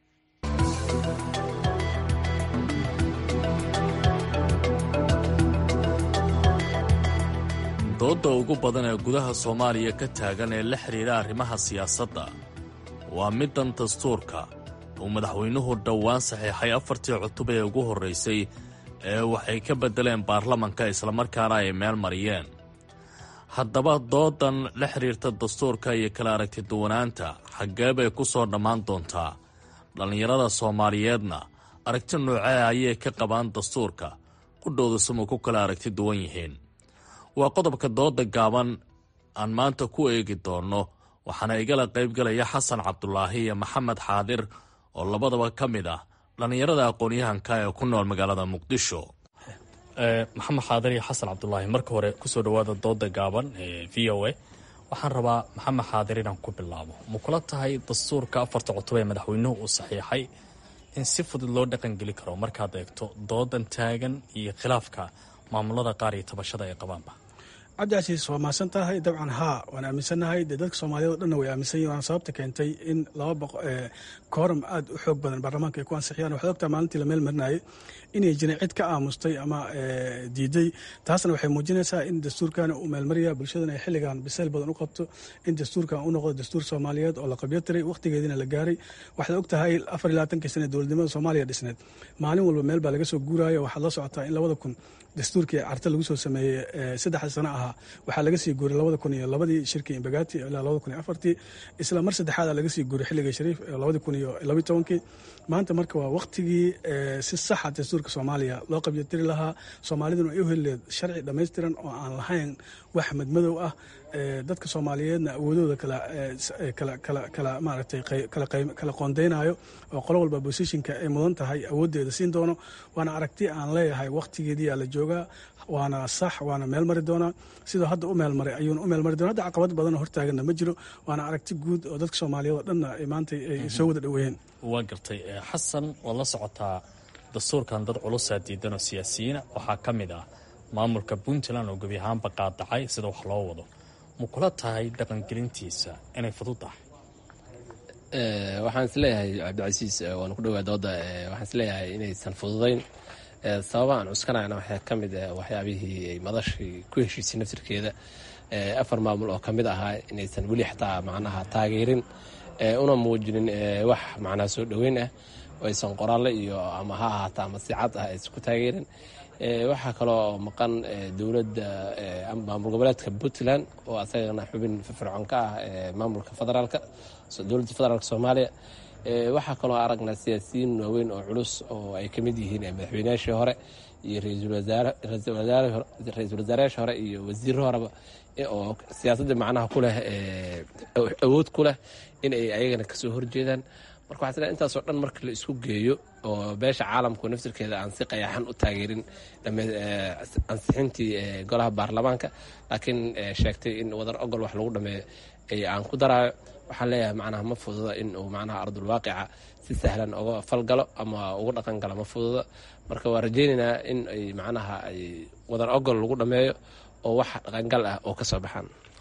doodda ugu badan ee gudaha soomaaliya ka taagan ee la xidhiidha arrimaha siyaasadda waa middan dastuurka uu madaxweynuhu dhowaan saxiixay afartii cutub ee ugu horraysay ee waxay ka beddeleen baarlamanka islamarkaana ay meel mariyeen haddaba doodan la xidhiirta dastuurka iyo kala aragtiduwanaanta xaggee bay ku soo dhammaan doontaa dhallinyarada soomaaliyeedna aragti noocee ayay ka qabaan dastuurka qudhooda samuu ku kala aragti duwan yihiin waa qodobka dooda gaaban aan maanta ku eegi doonno waxaana igala qaybgalaya xasan cabdulaahi iyo maxamed xaadir oo labadaba ka mid ah dhallinyarada aqoon-yahanka ee ku nool magaalada muqdisho maxamed xaadir iyo xasan cabdulaahi marka hore kusoo dhawaada dooda gaaban ee v o a waxaan rabaa maxamed xaadir inaan ku bilaabo ma kula tahay dastuurka afarta cutub ee madaxweynuhu uu saxiixay in si fudud loo dhaqangeli karo markaad eegto doodan taagan iyo khilaafka maamulada qaar iyo tabashada ay qabaanba cabdicasiis waa mahadsan tahay dabcan haa waan aaminsannahay dee dadka soomaaliyeed o dhanna way aaminsan yihin waana sababta keentay in laba boqo kooram aad u xoog badan baarlamaanka ay ku ansixiyaan waxaad ogtaa maalintii la meel marinayay inay jirin cid ka aamustay ama diiday taasna waxay muujinaysaa in dastuurkan uu meelmarya bulshadana ay xilligan bisayl badan u qabto in dastuurkan u noqdo dastuur soomaaliyeed oo la qabyo tiray wakhtigeediina la gaaray waxaad og tahay afar iyo labaatankii sane dowladnimada soomaaliya dhisneed maalin walba meel baa laga soo guuraayo waxaad la socotaa in labada kun dastuurkii carte lagu soo sameeyey saddexda sano ahaa waxaa laga sii guuray labada kun iyo labadii shirkii imbagati ilaa labada kun iyo afartii isla mar saddexaada laga sii guuray xilligii shariif labadii kun iyo labiyi tobankii maanta marka waa wakhtigii si saxa dastuurka soomaaliya loo qabyotiri lahaa soomaaliduna ay u helileed sharci dhammaystiran oo aan lahayn wax madmadow ah dadka soomaaliyeedna awoodooda kala maaragtay kala qoondeynayo oo qolo walba bosishinka ay mudan tahay awooddeeda siin doono waana aragti aan leeyahay wakhtigeediyaa la joogaa waana sax waana meel mari doonaa sidoo hadda u meelmaray ayuuna u meelmari doona hadda caqabad badanoo hortaaganna ma jiro waana aragti guud oo dadka soomaaliyeed oo dhanna maanta ay soo wada dhoweeyeen waa gartay xasan waad la socotaa dastuurkan dad culusaa diidan oo siyaasiyiina waxaa ka mid ah maamulka puntland oo gebi ahaanba qaadacay sida wax loo wado ma kula tahay dhaqangelintiisa inay fudud tahay waxaan isleeyahay cabdicasiis waan ku dhowaa dooda waxaan isleeyahay inaysan fududayn sababa aan cuskanayna waxaa ka mid ah waxyaabihii ay madashii ku heshiisay naftirkeeda afar maamul oo ka mid ahaa inaysan weli xataa macnaha taageerin una muujinin wax macnaha soo dhoweyn ah oo aysan qoraalle iyo ama ha ahaata ama sicad ah aysan ku taageerin waxaa kaloo maqan dowladda maamul goboleedka puntland oo asagana xubin firfircoon ka ah maamulka federaalka dowladda federaalk soomaaliya waxaa kaloo aragnaa siyaasiyiin waaweyn oo culus oo ay ka mid yihiin madaxweynayaashii hore iyo ra-iisul wasaarayaashii hore iyo wasiirro horeba oo siyaasadda macnaha ku leh awood ku leh in ay ayagana kasoo horjeedaan marka waxaa sle intaasoo dhan marka la isku geeyo oo beesha caalamku naftirkeeda aan si qayaxan u taageerin ansixintii golaha baarlamaanka laakiin sheegtay in wadar ogol wax lagu dhameeyo aan ku daraayo waxaan leeyahay macnaha ma fududa in uu macnaha ardulwaaqica si sahlan uga falgalo ama uga dhaqan galo ma fududa marka waa rajaynaynaa in ay macnaha ay wadar ogol lagu dhameeyo oo wax dhaqangal ah oo ka soo baxaan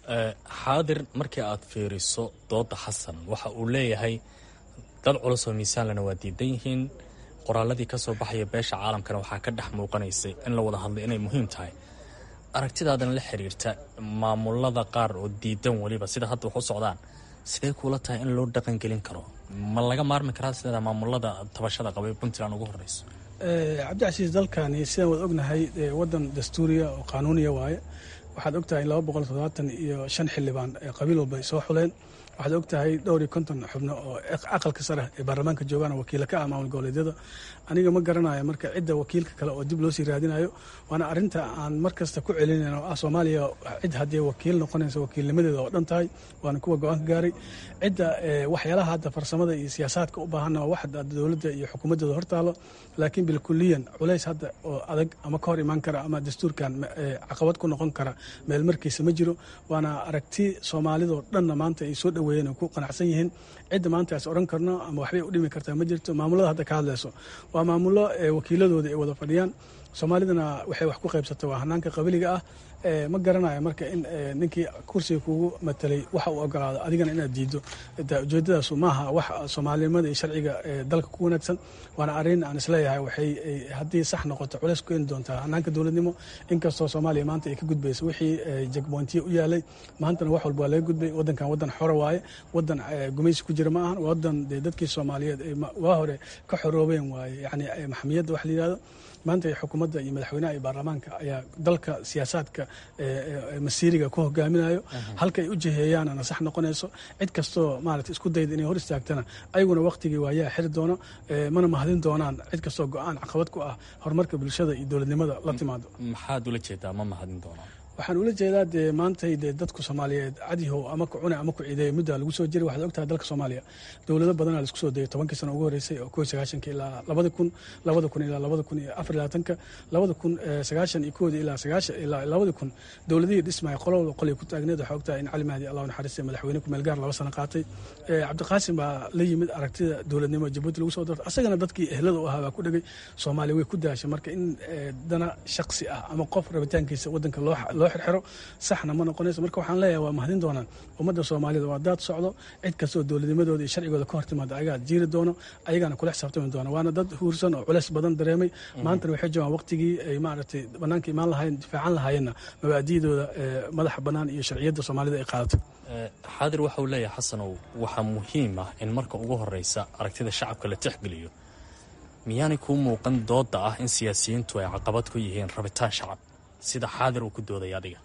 xaadir markii aad fiiriso dooda xasan waxa uu leeyahay dad culus oo miisaanlana waa diidan yihiin qoraaladii ka soo baxaya beesha caalamkana waxaa ka dhex muuqanaysay in la wada hadlay inay muhiim tahay aragtidaadana la xiriirta maamulada qaar oo diidan weliba sida hadda wax u socdaan sidee kuula tahay in loo dhaqangelin karo ma laga maarmi karaa sideeda maamulada tabashada qabay puntland ugu horeyso cabdicasiis dalkani sidaan wad ognahay wadan dastuuriya oo qaanuuniya waaye waxaad ogtahay laba boqol toddobaatan iyo shan xildhibaan qabiil walba ay soo xuleen waxaad ogtahay dhowr iyo konton xubno oo aqalka sare ee baarlamaanka joogaan wakiila ka ah maamul goboleedyada aniga ma garanayo marka cidda wakiilka kale oo dib loo sii raadinayo waana arinta aan mar kasta ku celinayn oo ah soomaaliya cid haddii wakiil noqonaysa wakiilnimadeeda oo dhan tahay waana kuwa go-aanka gaaray cidda waxyaalaha hadda farsamada iyo siyaasaadka u baahanna waa wax dowladda iyo xukuumaddeeda hortaalo laakiin bilkuliyan culays hadda oo adag ama ka hor imaan kara ama dastuurkan caqabad ku noqon kara meel markiisa ma jiro waana aragti soomaalidoo dhanna maanta ay soo dhoweeyeen oo ku qanacsan yihiin cidda maanta is odhan karno ama waxbay u dhimi kartaa ma jirto maamulada hadda ka hadlayso waa maamulo wakiiladooda ay wada fadhiyaan soomaalidana waxay wax ku qaybsata waa hanaanka qabiliga ah ma garanayo marka in ninkii kursiga kugu matelay waxa uu ogolaado adigana inaad diido ujeedadaasu maaha wax soomaalinimada iyo sharciga dalka ku wanaagsan waana arrin aan isleeyahay waxay haddii sax noqoto culays ku keeni doontaa hanaanka dowladnimo inkastoo soomaaliya maanta ay ka gudbayso wixii jagboontiye u yaalay maantana wax walba waa laga gudbay wadankan wadan xora waaye wadan gumaysi ku jira ma ahan wadan dee dadkii soomaaliyeed waa hore ka xoroobeen waaye yani maxamiyadda wax la yihahdo maanta xukuumadda iyo madaxweynaha iyo baarlamaanka ayaa dalka siyaasaadka masiiriga ku hogaaminayo halka ay u jiheeyaan ana sax noqonayso cid kastoo maarata isku dayda inay hor istaagtana ayaguna waqtigii waayaa xiri doono mana mahadin doonaan cid kastoo go-aan caqabad ku ah horumarka bulshada iyo dowladnimada la timaado maxaad ula jeedaa ma mahadin doonaan waxaan ula jeedaa dee maantay dee dadku soomaaliyeed cadihow ama ku cune ama ku ciideeya muddaa lagu soo jiray waxaad ogtahay dalka soomaaliya dowlado badanaa laisku soo dayay tobankii sano ugu horreysay oo kow sagaashanka ilaa labada kun labada kun ilaa labada kun iyo afar labaatanka labada kun sagaashan iyo kooda ilaa sagaashan ilaa labada kun dowladihii dhismaya qolo walba qolay ku taagneed waxaa ogtahay in cali mahdi allahu naxariista madaxweyne ku meelgaar laba sano qaatay cabdiqaasim baa la yimid aragtida dowladnimo jabuuti lagu soo dartay asagana dadkii ehlada u ahaa baa ku dhegay soomaaliya way ku daashay marka in dana shaksi ah ama qof rabitaankiisa wadanka loo loo xirxiro saxna ma noqonayso marka waxaan leeyahay waa mahadin doonaan ummadda soomaalida waa daad socdo cid kastoo dowladnimadooda iyo sharcigooda ka hor timaada ayagaa jiiri doono ayagaana kula xisaabtami doona waana dad huursan oo culeys badan dareemay maantana waxay joogaan waqtigii ay maaragtay banaanka imaan lahayen difaacan lahayeenna mabaadi'dooda madaxa bannaan iyo sharciyadda soomaalida ay qaadatay xaadir waxa uu leeyahay xasanow waxaa muhiim ah in marka ugu horeysa aragtida shacabka la tixgeliyo miyaanay kuu muuqan dooda ah in siyaasiyiintu ay caqabad ku yihiin rabitaan shacab sida xaadir uu ku doodaya adiga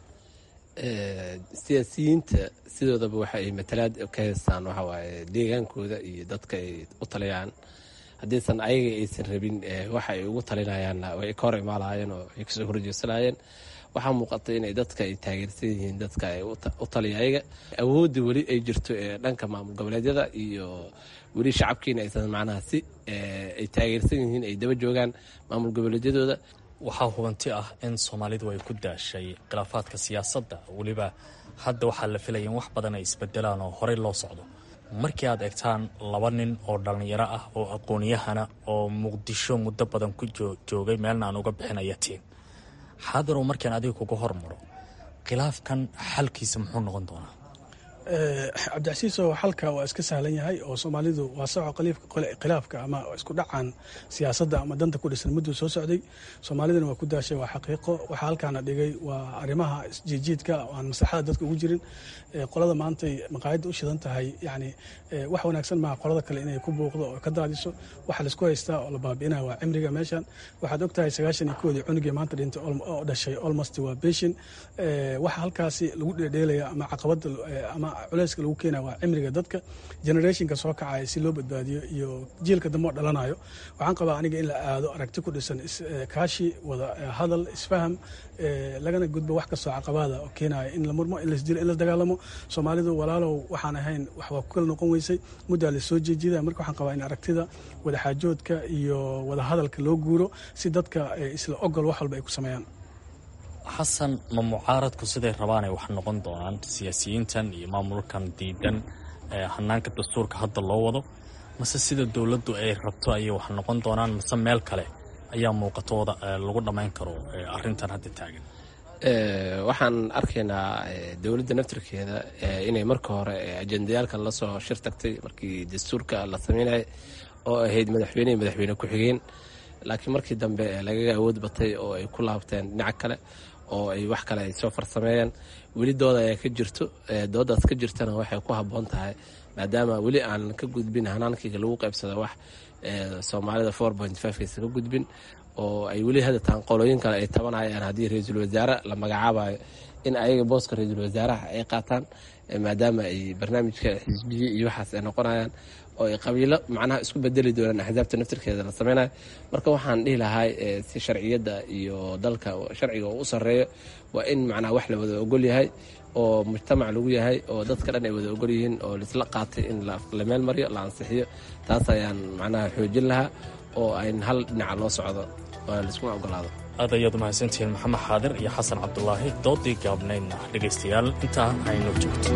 siyaasiyiinta sidoodaba waxa ay matalaad ka haystaan waxa waaye deegaankooda iyo dadka ay u taliyaan haddiisan ayaga aysan rabin waxa ay ugu talinayaanna way ka hor imaalaayeen oo ay kasoo horjeesanayeen waxaa muuqata inay dadka ay taageersan yihiin dadka ay u taliya ayaga awoodda weli ay jirto ee dhanka maamul goboleedyada iyo weli shacabkiina aysan macnaha si ay taageersan yihiin ay daba joogaan maamul goboleedyadooda waxaa hubanti ah in soomaalidu ay ku daashay khilaafaadka siyaasadda weliba hadda waxaa la filaya in wax badan ay isbedelaan oo horey loo socdo markii aad eegtaan laba nin oo dhallinyaro ah oo aqoon-yahana oo muqdisho muddo badan ku joogay meelna aan uga bixinaya tiin xaadirow markaan adiga kuga hormaro khilaafkan xalkiisa muxuu noqon doonaa cabdicasiiso xalka waa iska sahlan yahay oo soomaalidu waa soco khilaafka ama isku dhacan siyaasadda ama danta ku dhisan mudduu soo socday soomaalidana waa ku daashay waa xaqiiqo waxaa halkaana dhigay waa arrimaha isjiidjiidka aan maslaxada dadka ugu jirin qolada maantay maqaayadda u shidan tahay yani wax wanaagsan maaha qolada kale inay ku buuqdo oo ka daadiso waxa laisku haystaa oo la baabi'inaya waa cimriga meeshan waxaad ogtahay sagaashan iyo koodii cunugii maanta dhintay oo dhashay almost waa beshin waxa halkaasi lagu dheedheelaya ama caqabada ama culeyska lagu keenaya waa cimriga dadka generationka soo kacaya si loo badbaadiyo iyo jiilka dambe oo dhalanayo waxaan qabaa aniga in la aado aragti ku dhisan kaashi wada hadal isfaham lagana gudbo wax kastoo caqabada oo keenaya in la murmo in lasdilo in la dagaalamo soomaalidu walaalow waxaan ahayn wax waa ku kala noqon weysay muddaa la soo jeejida marka waxaan qabaa in aragtida wadaxaajoodka iyo wada hadalka loo guuro si dadka isla ogol wax walba ay ku sameeyaan xasan ma mucaaradku siday rabaan ay wax noqon doonaan siyaasiyiintan iyo maamulkan diidan hanaanka dastuurka hadda loo wado mase sida dowladdu ay rabto ayay wax noqon doonaan mase meel kale ayaa muuqatooda lagu dhammayn karo arrintan hadda taagan waxaan arkaynaa dowladda naftirkeeda inay marka hore ajendayaalka lasoo shir tagtay markii dastuurka la sameynaya oo ahayd madaxweyne iyo madaxweyne ku-xigeen laakiin markii dambe lagaga awood batay oo ay ku laabteen dhinac kale oo ay wax kale ay soo farsameeyeen weli dooda ayaa ka jirto doodaas ka jirtana waxay ku habboon tahay maadaama weli aan ka gudbin hanaankiga lagu qaybsado wax soomaalida four point fivekaysa ka gudbin oo ay weli hadataan qolooyin kale ay tabanayaan haddii ra-iisul wasaare la magacaabayo in ayaga booska ra-iisul wasaaraha ay qaataan maadaama ay barnaamijka xisbiye iyo waxaas ay noqonayaan oo ay qabiilo macnaha isku bedeli doonaan axsaabta naftirkeeda la sameynayo marka waxaan dhihi lahay si sharciyadda iyo dalka sharciga oo u sarreeyo waa in macnaha wax la wada ogol yahay oo mujtamac lagu yahay oo dadka dhan ay wada ogol yihiin oo laisla qaatay in la meel mariyo la ansixiyo taas ayaan macnaha xoojin lahaa oo ayn hal dhinaca loo socdo oo laiskuma ogolaado aad ayaad umahadsantihiin maxamed xaadir iyo xasan cabdulaahi doodii gaabnaydna dhegaystayaal intaa aynoo joogto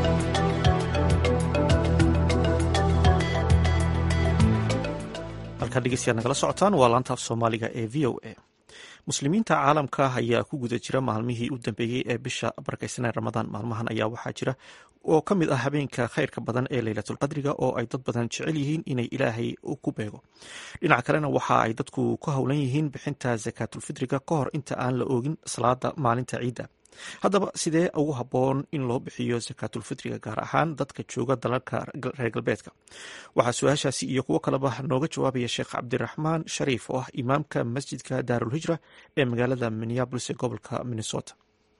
halkaa dhegeystayaad nagala socotaan waa laantaaf soomaaliga ee v o a muslimiinta caalamka ayaa ku guda jira maalmihii u dambeeyey ee bisha barakeysanee ramadaan maalmahan ayaa waxaa jira oo ka mid ah habeenka khayrka badan ee leylatulqadriga oo ay dad badan jecel yihiin inay ilaahay ku beego dhinaca kalena waxa ay dadku ku howlan yihiin bixinta sakaatulfidriga ka hor inta aan la oogin salaada maalinta ciidda haddaba sidee ugu habboon in loo bixiyo sakaatulfitriga gaar ahaan dadka jooga dalalka reer galbeedka waxaa su-aashaasi iyo kuwo kaleba nooga jawaabaya sheekh cabdiraxmaan shariif oo ah imaamka masjidka daarulhijra ee magaalada minneabolis ee gobolka minnesota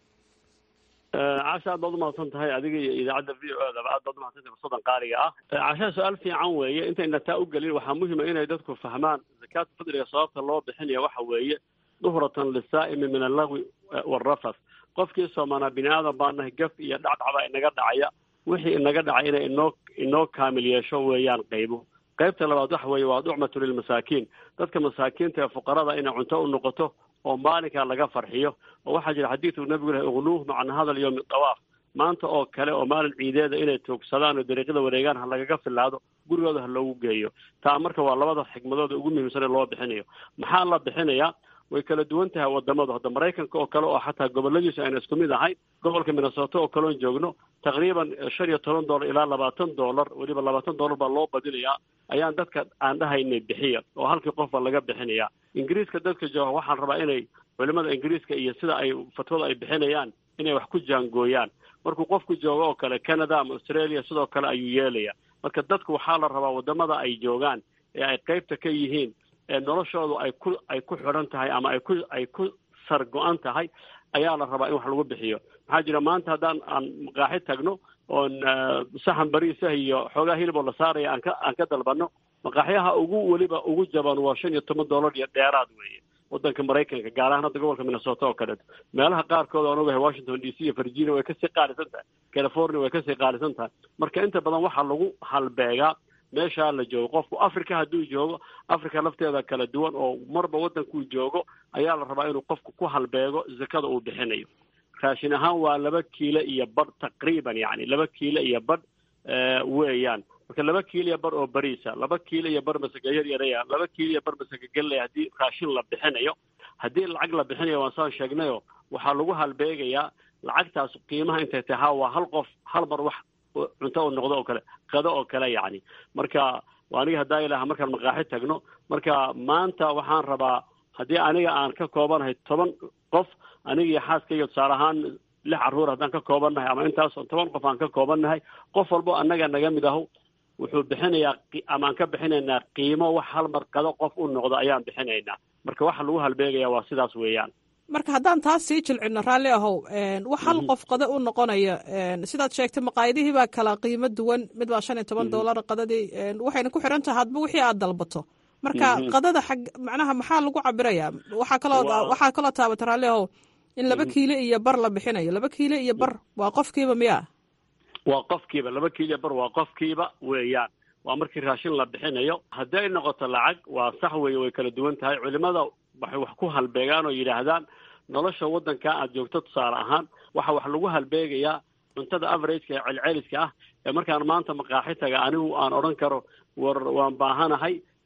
casha aad baad umahadsan tahay adiga iyo idaacadda v o daba aad baad umahadsan tahay fursadan qaaliga ah cashaa su-aal fiican weeye intayna taa u gelin waxaa muhima inay dadku fahmaan zakaatu fidriga sababta loo bixinaya waxa weeye duhratan lisaa'imi min allagwi waalrafas qofkii soomaanaa bini aadan baa nahay gaf iyo dhacdhacbaa inaga dhacaya wixii inaga dhacay inay inoo inoo kaamil yeesho weeyaan qaybo qaybta labaad waxa weeye waa ducmatu lilmasaakiin dadka masaakiinta ee fuqarada inay cunto u noqoto oo maalinkaa laga farxiyo oo waxaa jira xadiidku nabigu lahay uqnuuh macna hadal yowmi dawaaf maanta oo kale oo maalin ciideeda inay toogsadaan oo dariiqyada wareegaan ha lagaga filaado gurigooda ha loogu geeyo taa marka waa labada xikmadooda ugu muhiimsan ee loo bixinayo maxaa la bixinayaa way kala duwan tahay wadamadu hadda maraykanka oo kale oo xataa goboladiisu ayna isku mid ahayn gobolka minnesota oo kaleon joogno taqriiban shan iyo toban dollar ilaa labaatan dollar weliba labaatan dollar baa loo badinayaa ayaan dadka aan dhahaynay bixiya oo halkii qofba laga bixinayaa ingiriiska dadka jooga waxaan rabaa inay culimada ingiriiska iyo sida ay fatwada ay bixinayaan inay wax ku jaangooyaan markuu qofku joogo oo kale canada ama australia sidoo kale ayuu yeelaya marka dadku waxaa la rabaa wadamada ay joogaan ee ay qaybta ka yihiin ee noloshoodu ay ku ay ku xidhan tahay ama ay ku ay ku sar go-an tahay ayaa la rabaa in wax lagu bixiyo maxaa jira maanta haddaan aan maqaaxi tagno oon saxan bariisah iyo xoogaa hiliboo la saaraya aan ka aan ka dalbano maqaaxyaha ugu weliba ugu jaban waa shan iyo toban dollar iyo dheeraad weeye wadanka maraykanka gaar ahaan hadda gobolka minnesota oo kaleeto meelaha qaarkood aan ogahay washington d c iyo virginia way kasii qaalisan tahay california way kasii qaalisan tahay marka inta badan waxaa lagu halbeegaa meeshaa la joogo qofku africa hadduu joogo africa lafteeda kala duwan oo marba waddankuu joogo ayaa la rabaa inuu qofku ku halbeego zakada uu bixinayo raashin ahaan waa laba kiilo iyo badh taqriiban yacni laba kiilo iyo badh weeyaan marka laba kiilo iyo badh oo bariisa laba kiilo iyo badh masaka yar yaraya laba kiilo iyo badh masaka gelley haddii raashin la bixinayo haddii lacag la bixinayo waan saan sheegnayo waxaa lagu halbeegayaa lacagtaas qiimaha intay tahay ha waa hal qof hal mar wax cunto u noqdo oo kale qado oo kale yacni marka aniga haddaa ilaha markaan maqaaxi tagno marka maanta waxaan rabaa haddii aniga aan ka koobanahay toban qof aniga iyo xaaskayga tusaale ahaan lix carruur haddaan ka koobannahay ama intaas toban qof aan ka koobannahay qof walbo annaga naga mid aho wuxuu bixinayaa ama aan ka bixinaynaa qiimo wax hal mar qado qof u noqdo ayaan bixinaynaa marka waxa lagu halbeegaya waa sidaas weeyaan marka haddaan taas sii jilcino raalli ahow wax hal qof qada u noqonaya sidaad sheegtay maqaayadihii baa kala qiimo duwan mid baa shan iyo toban dollar qadadii waxayna ku xiran tahay hadba wixii aad dalbato marka qadada xag macnaha maxaa lagu cabirayaa waxaa kaloo waxaa kaloo taabata raalli ahow in laba kiilo iyo bar la bixinayo laba kiilo iyo bar waa qofkiiba miya waa qofkiiba laba kiilo iyo bar waa qofkiiba weeyaan waa markii raashin la bixinayo haddii ay noqoto lacag waa sax weeye way kala duwan tahay culimada waxay wax ku halbeegaan oo yidhaahdaan nolosha waddankaa aad joogto tusaale ahaan waxa wax lagu halbeegayaa cuntada averageka ee celceliska ah ee markaan maanta maqaaxi taga anigu aan odhan karo war waan baahanahay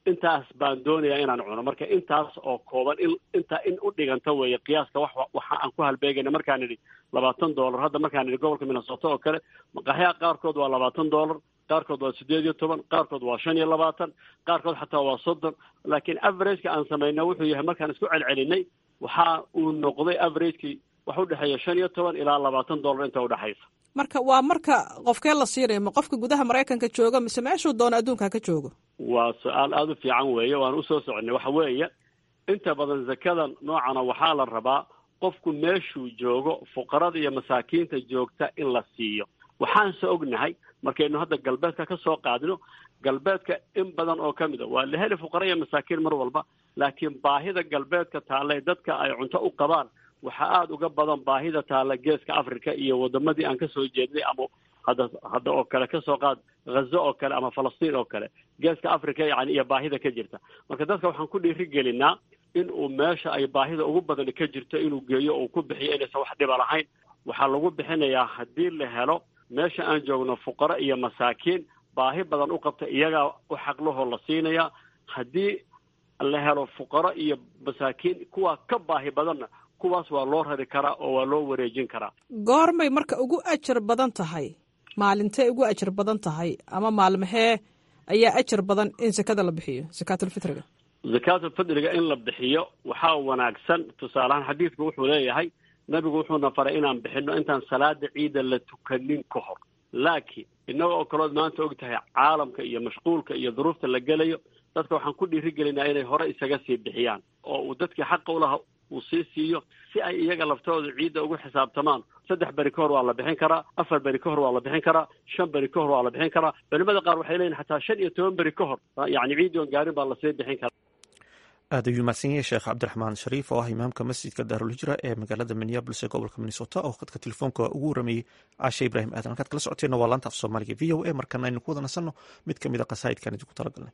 intaas baan doonayaa inaan cuno marka intaas oo kooban in intaa in u dhiganta weeye qiyaaska wax waxa aan ku halbeegayna markaan idhi labaatan dollar hadda markaan idhi gobolka minnesota oo kale maqaxyaha qaarkood waa labaatan dollar qaarkood waa sideed iyo toban qaarkood waa shan iyo labaatan qaarkood xataa waa soddon laakiin averageka aan samayna wuxuu yahay markaan isku celcelinay waxa uu noqday averagekii wax udhexeeya shan iyo toban ilaa labaatan dollar inta udhexaysa marka waa marka qofkee la siinaya ma qofka gudaha maraykanka jooga mise meeshuu doono adduunka ka joogo waa su-aal aada u fiican weeye waan usoo soconay waxa weeye inta badan zakada noocana waxaa la rabaa qofku meeshuu joogo fuqarada iyo masaakiinta joogta in la siiyo waxaanse ognahay markaynu hadda galbeedka ka soo qaadino galbeedka in badan oo ka mid a waa la heli fuqara iyo masaakiin mar walba laakiin baahida galbeedka taale dadka ay cunto u qabaan waxaa aada uga badan baahida taalla geeska africa iyo wadamadii aan kasoo jeednay ama hadda hadda oo kale kasoo qaad ghazo oo kale ama falastiin oo kale geeska africa yani iyo baahida ka jirta marka dadka waxaan ku dhiiri gelinaa in uu meesha ay baahida ugu badan ka jirto inuu geeyo uu ku bixiyo inaysan wax dhiba lahayn waxaa lagu bixinayaa haddii la helo meesha aan joogno fuqaro iyo masaakiin baahi badan u qabta iyagaa u xaqlahoo la siinaya haddii la helo fuqaro iyo masaakiin kuwaa ka baahi badanna kuwaas waa loo rari karaa oo waa loo wareejin karaa goormay marka ugu ajar badan tahay maalintee ugu ajar badan tahay ama maalmahee ayaa ajar badan in sakada la bixiyo sakaatulfitriga zakaatulfidriga in la bixiyo waxaa wanaagsan tusaaleahaan xadiidku wuxuu leeyahay nabigu wuxuuna faray inaan bixino intaan salaada ciida la tukanin ka hor laakiin innaga oo kalood maanta og tahay caalamka iyo mashquulka iyo duruufta la gelayo dadka waxaan ku dhiirigelinaa inay hore isaga sii bixiyaan oo uu dadkii xaqa ulaha uu sii siiyo si ay iyaga laftooda ciidda ugu xisaabtamaan saddex beri ka hor waa la bixin karaa afar beri ka hor waa la bixin karaa shan beri ka hor waa la bixin karaa culimada qaar waxay leeyihin xataa shan iyo toban beri ka hor yacni ciiddi oon gaarin baa lasii bixin karaa aad ayuu mahadsan yahay sheekh cabdiraxmaan shariif oo ah imaamka masjidka daarulhijra ee magaalada minneabolis ee gobolka minnesota oo khadka telefoonka ugu warameeyey caashe ibraahim aadan halkaad kala socoteenna waa laanta af soomaaliga v o a markana aynu ku wada nasanno mid ka mid a qasaa'idkan idinku talagalnay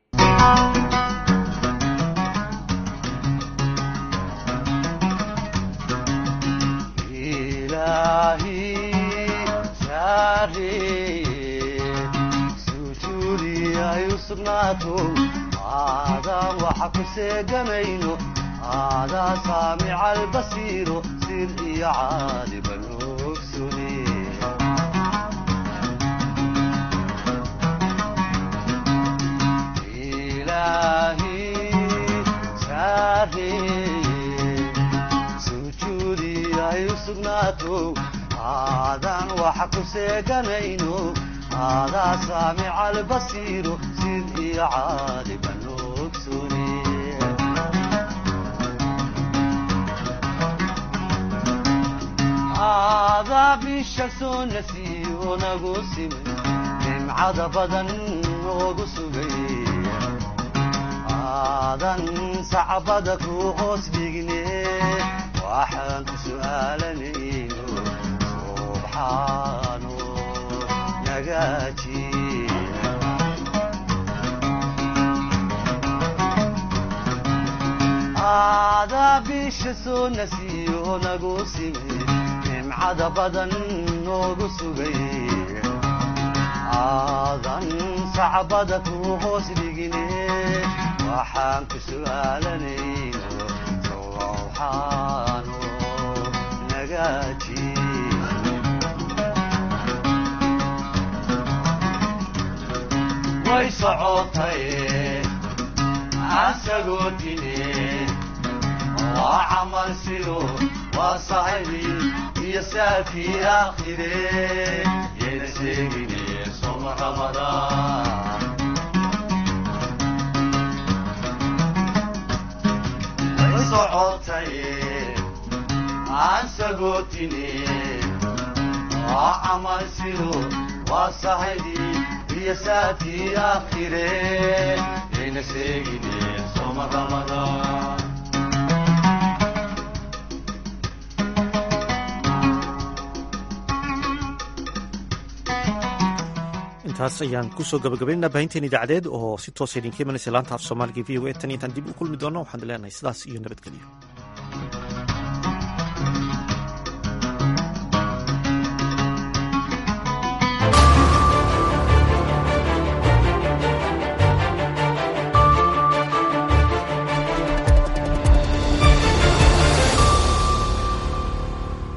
aadaan waxa ku seegamayno aadaa saamica albasiiro sir iyo caaliban ogsune ilaahi saareeye sujuudi ay u sugnaato aadaan waxa ku seeganayno aadaa saamica albasiiro sir iyo caaliban ogsune aadaa bisha soo nasiiyo nagu simay nimcada badan noogu sugay aadan sacbada ku hoos dhigne waxaan ku su'aalanayno subxaano nagaaji aadaa bisha soo nasiiyo nagu simay nimcada badan noogu sugay aadan sacbada ku hoos dhigine waxaan ku su'aalanayno sowxaano nagaaji way socotay asagoo dine waa camal sido waa sahibi iyo saafii aakhire yayna sheegine soma ramadaan way socotay aan sagootine waa camal sido waa sahibi iyo saafii aakhire yayna sheegine soma ramadaan intaas ayaan kusoo gabagabaynaa baahinteen idaacadeed oo si toosa idinka imanaysa laanta af soomaaliga v o a tan intaan dib u kulmi doono waxaan leenahay sidaas iyo nabadgelyo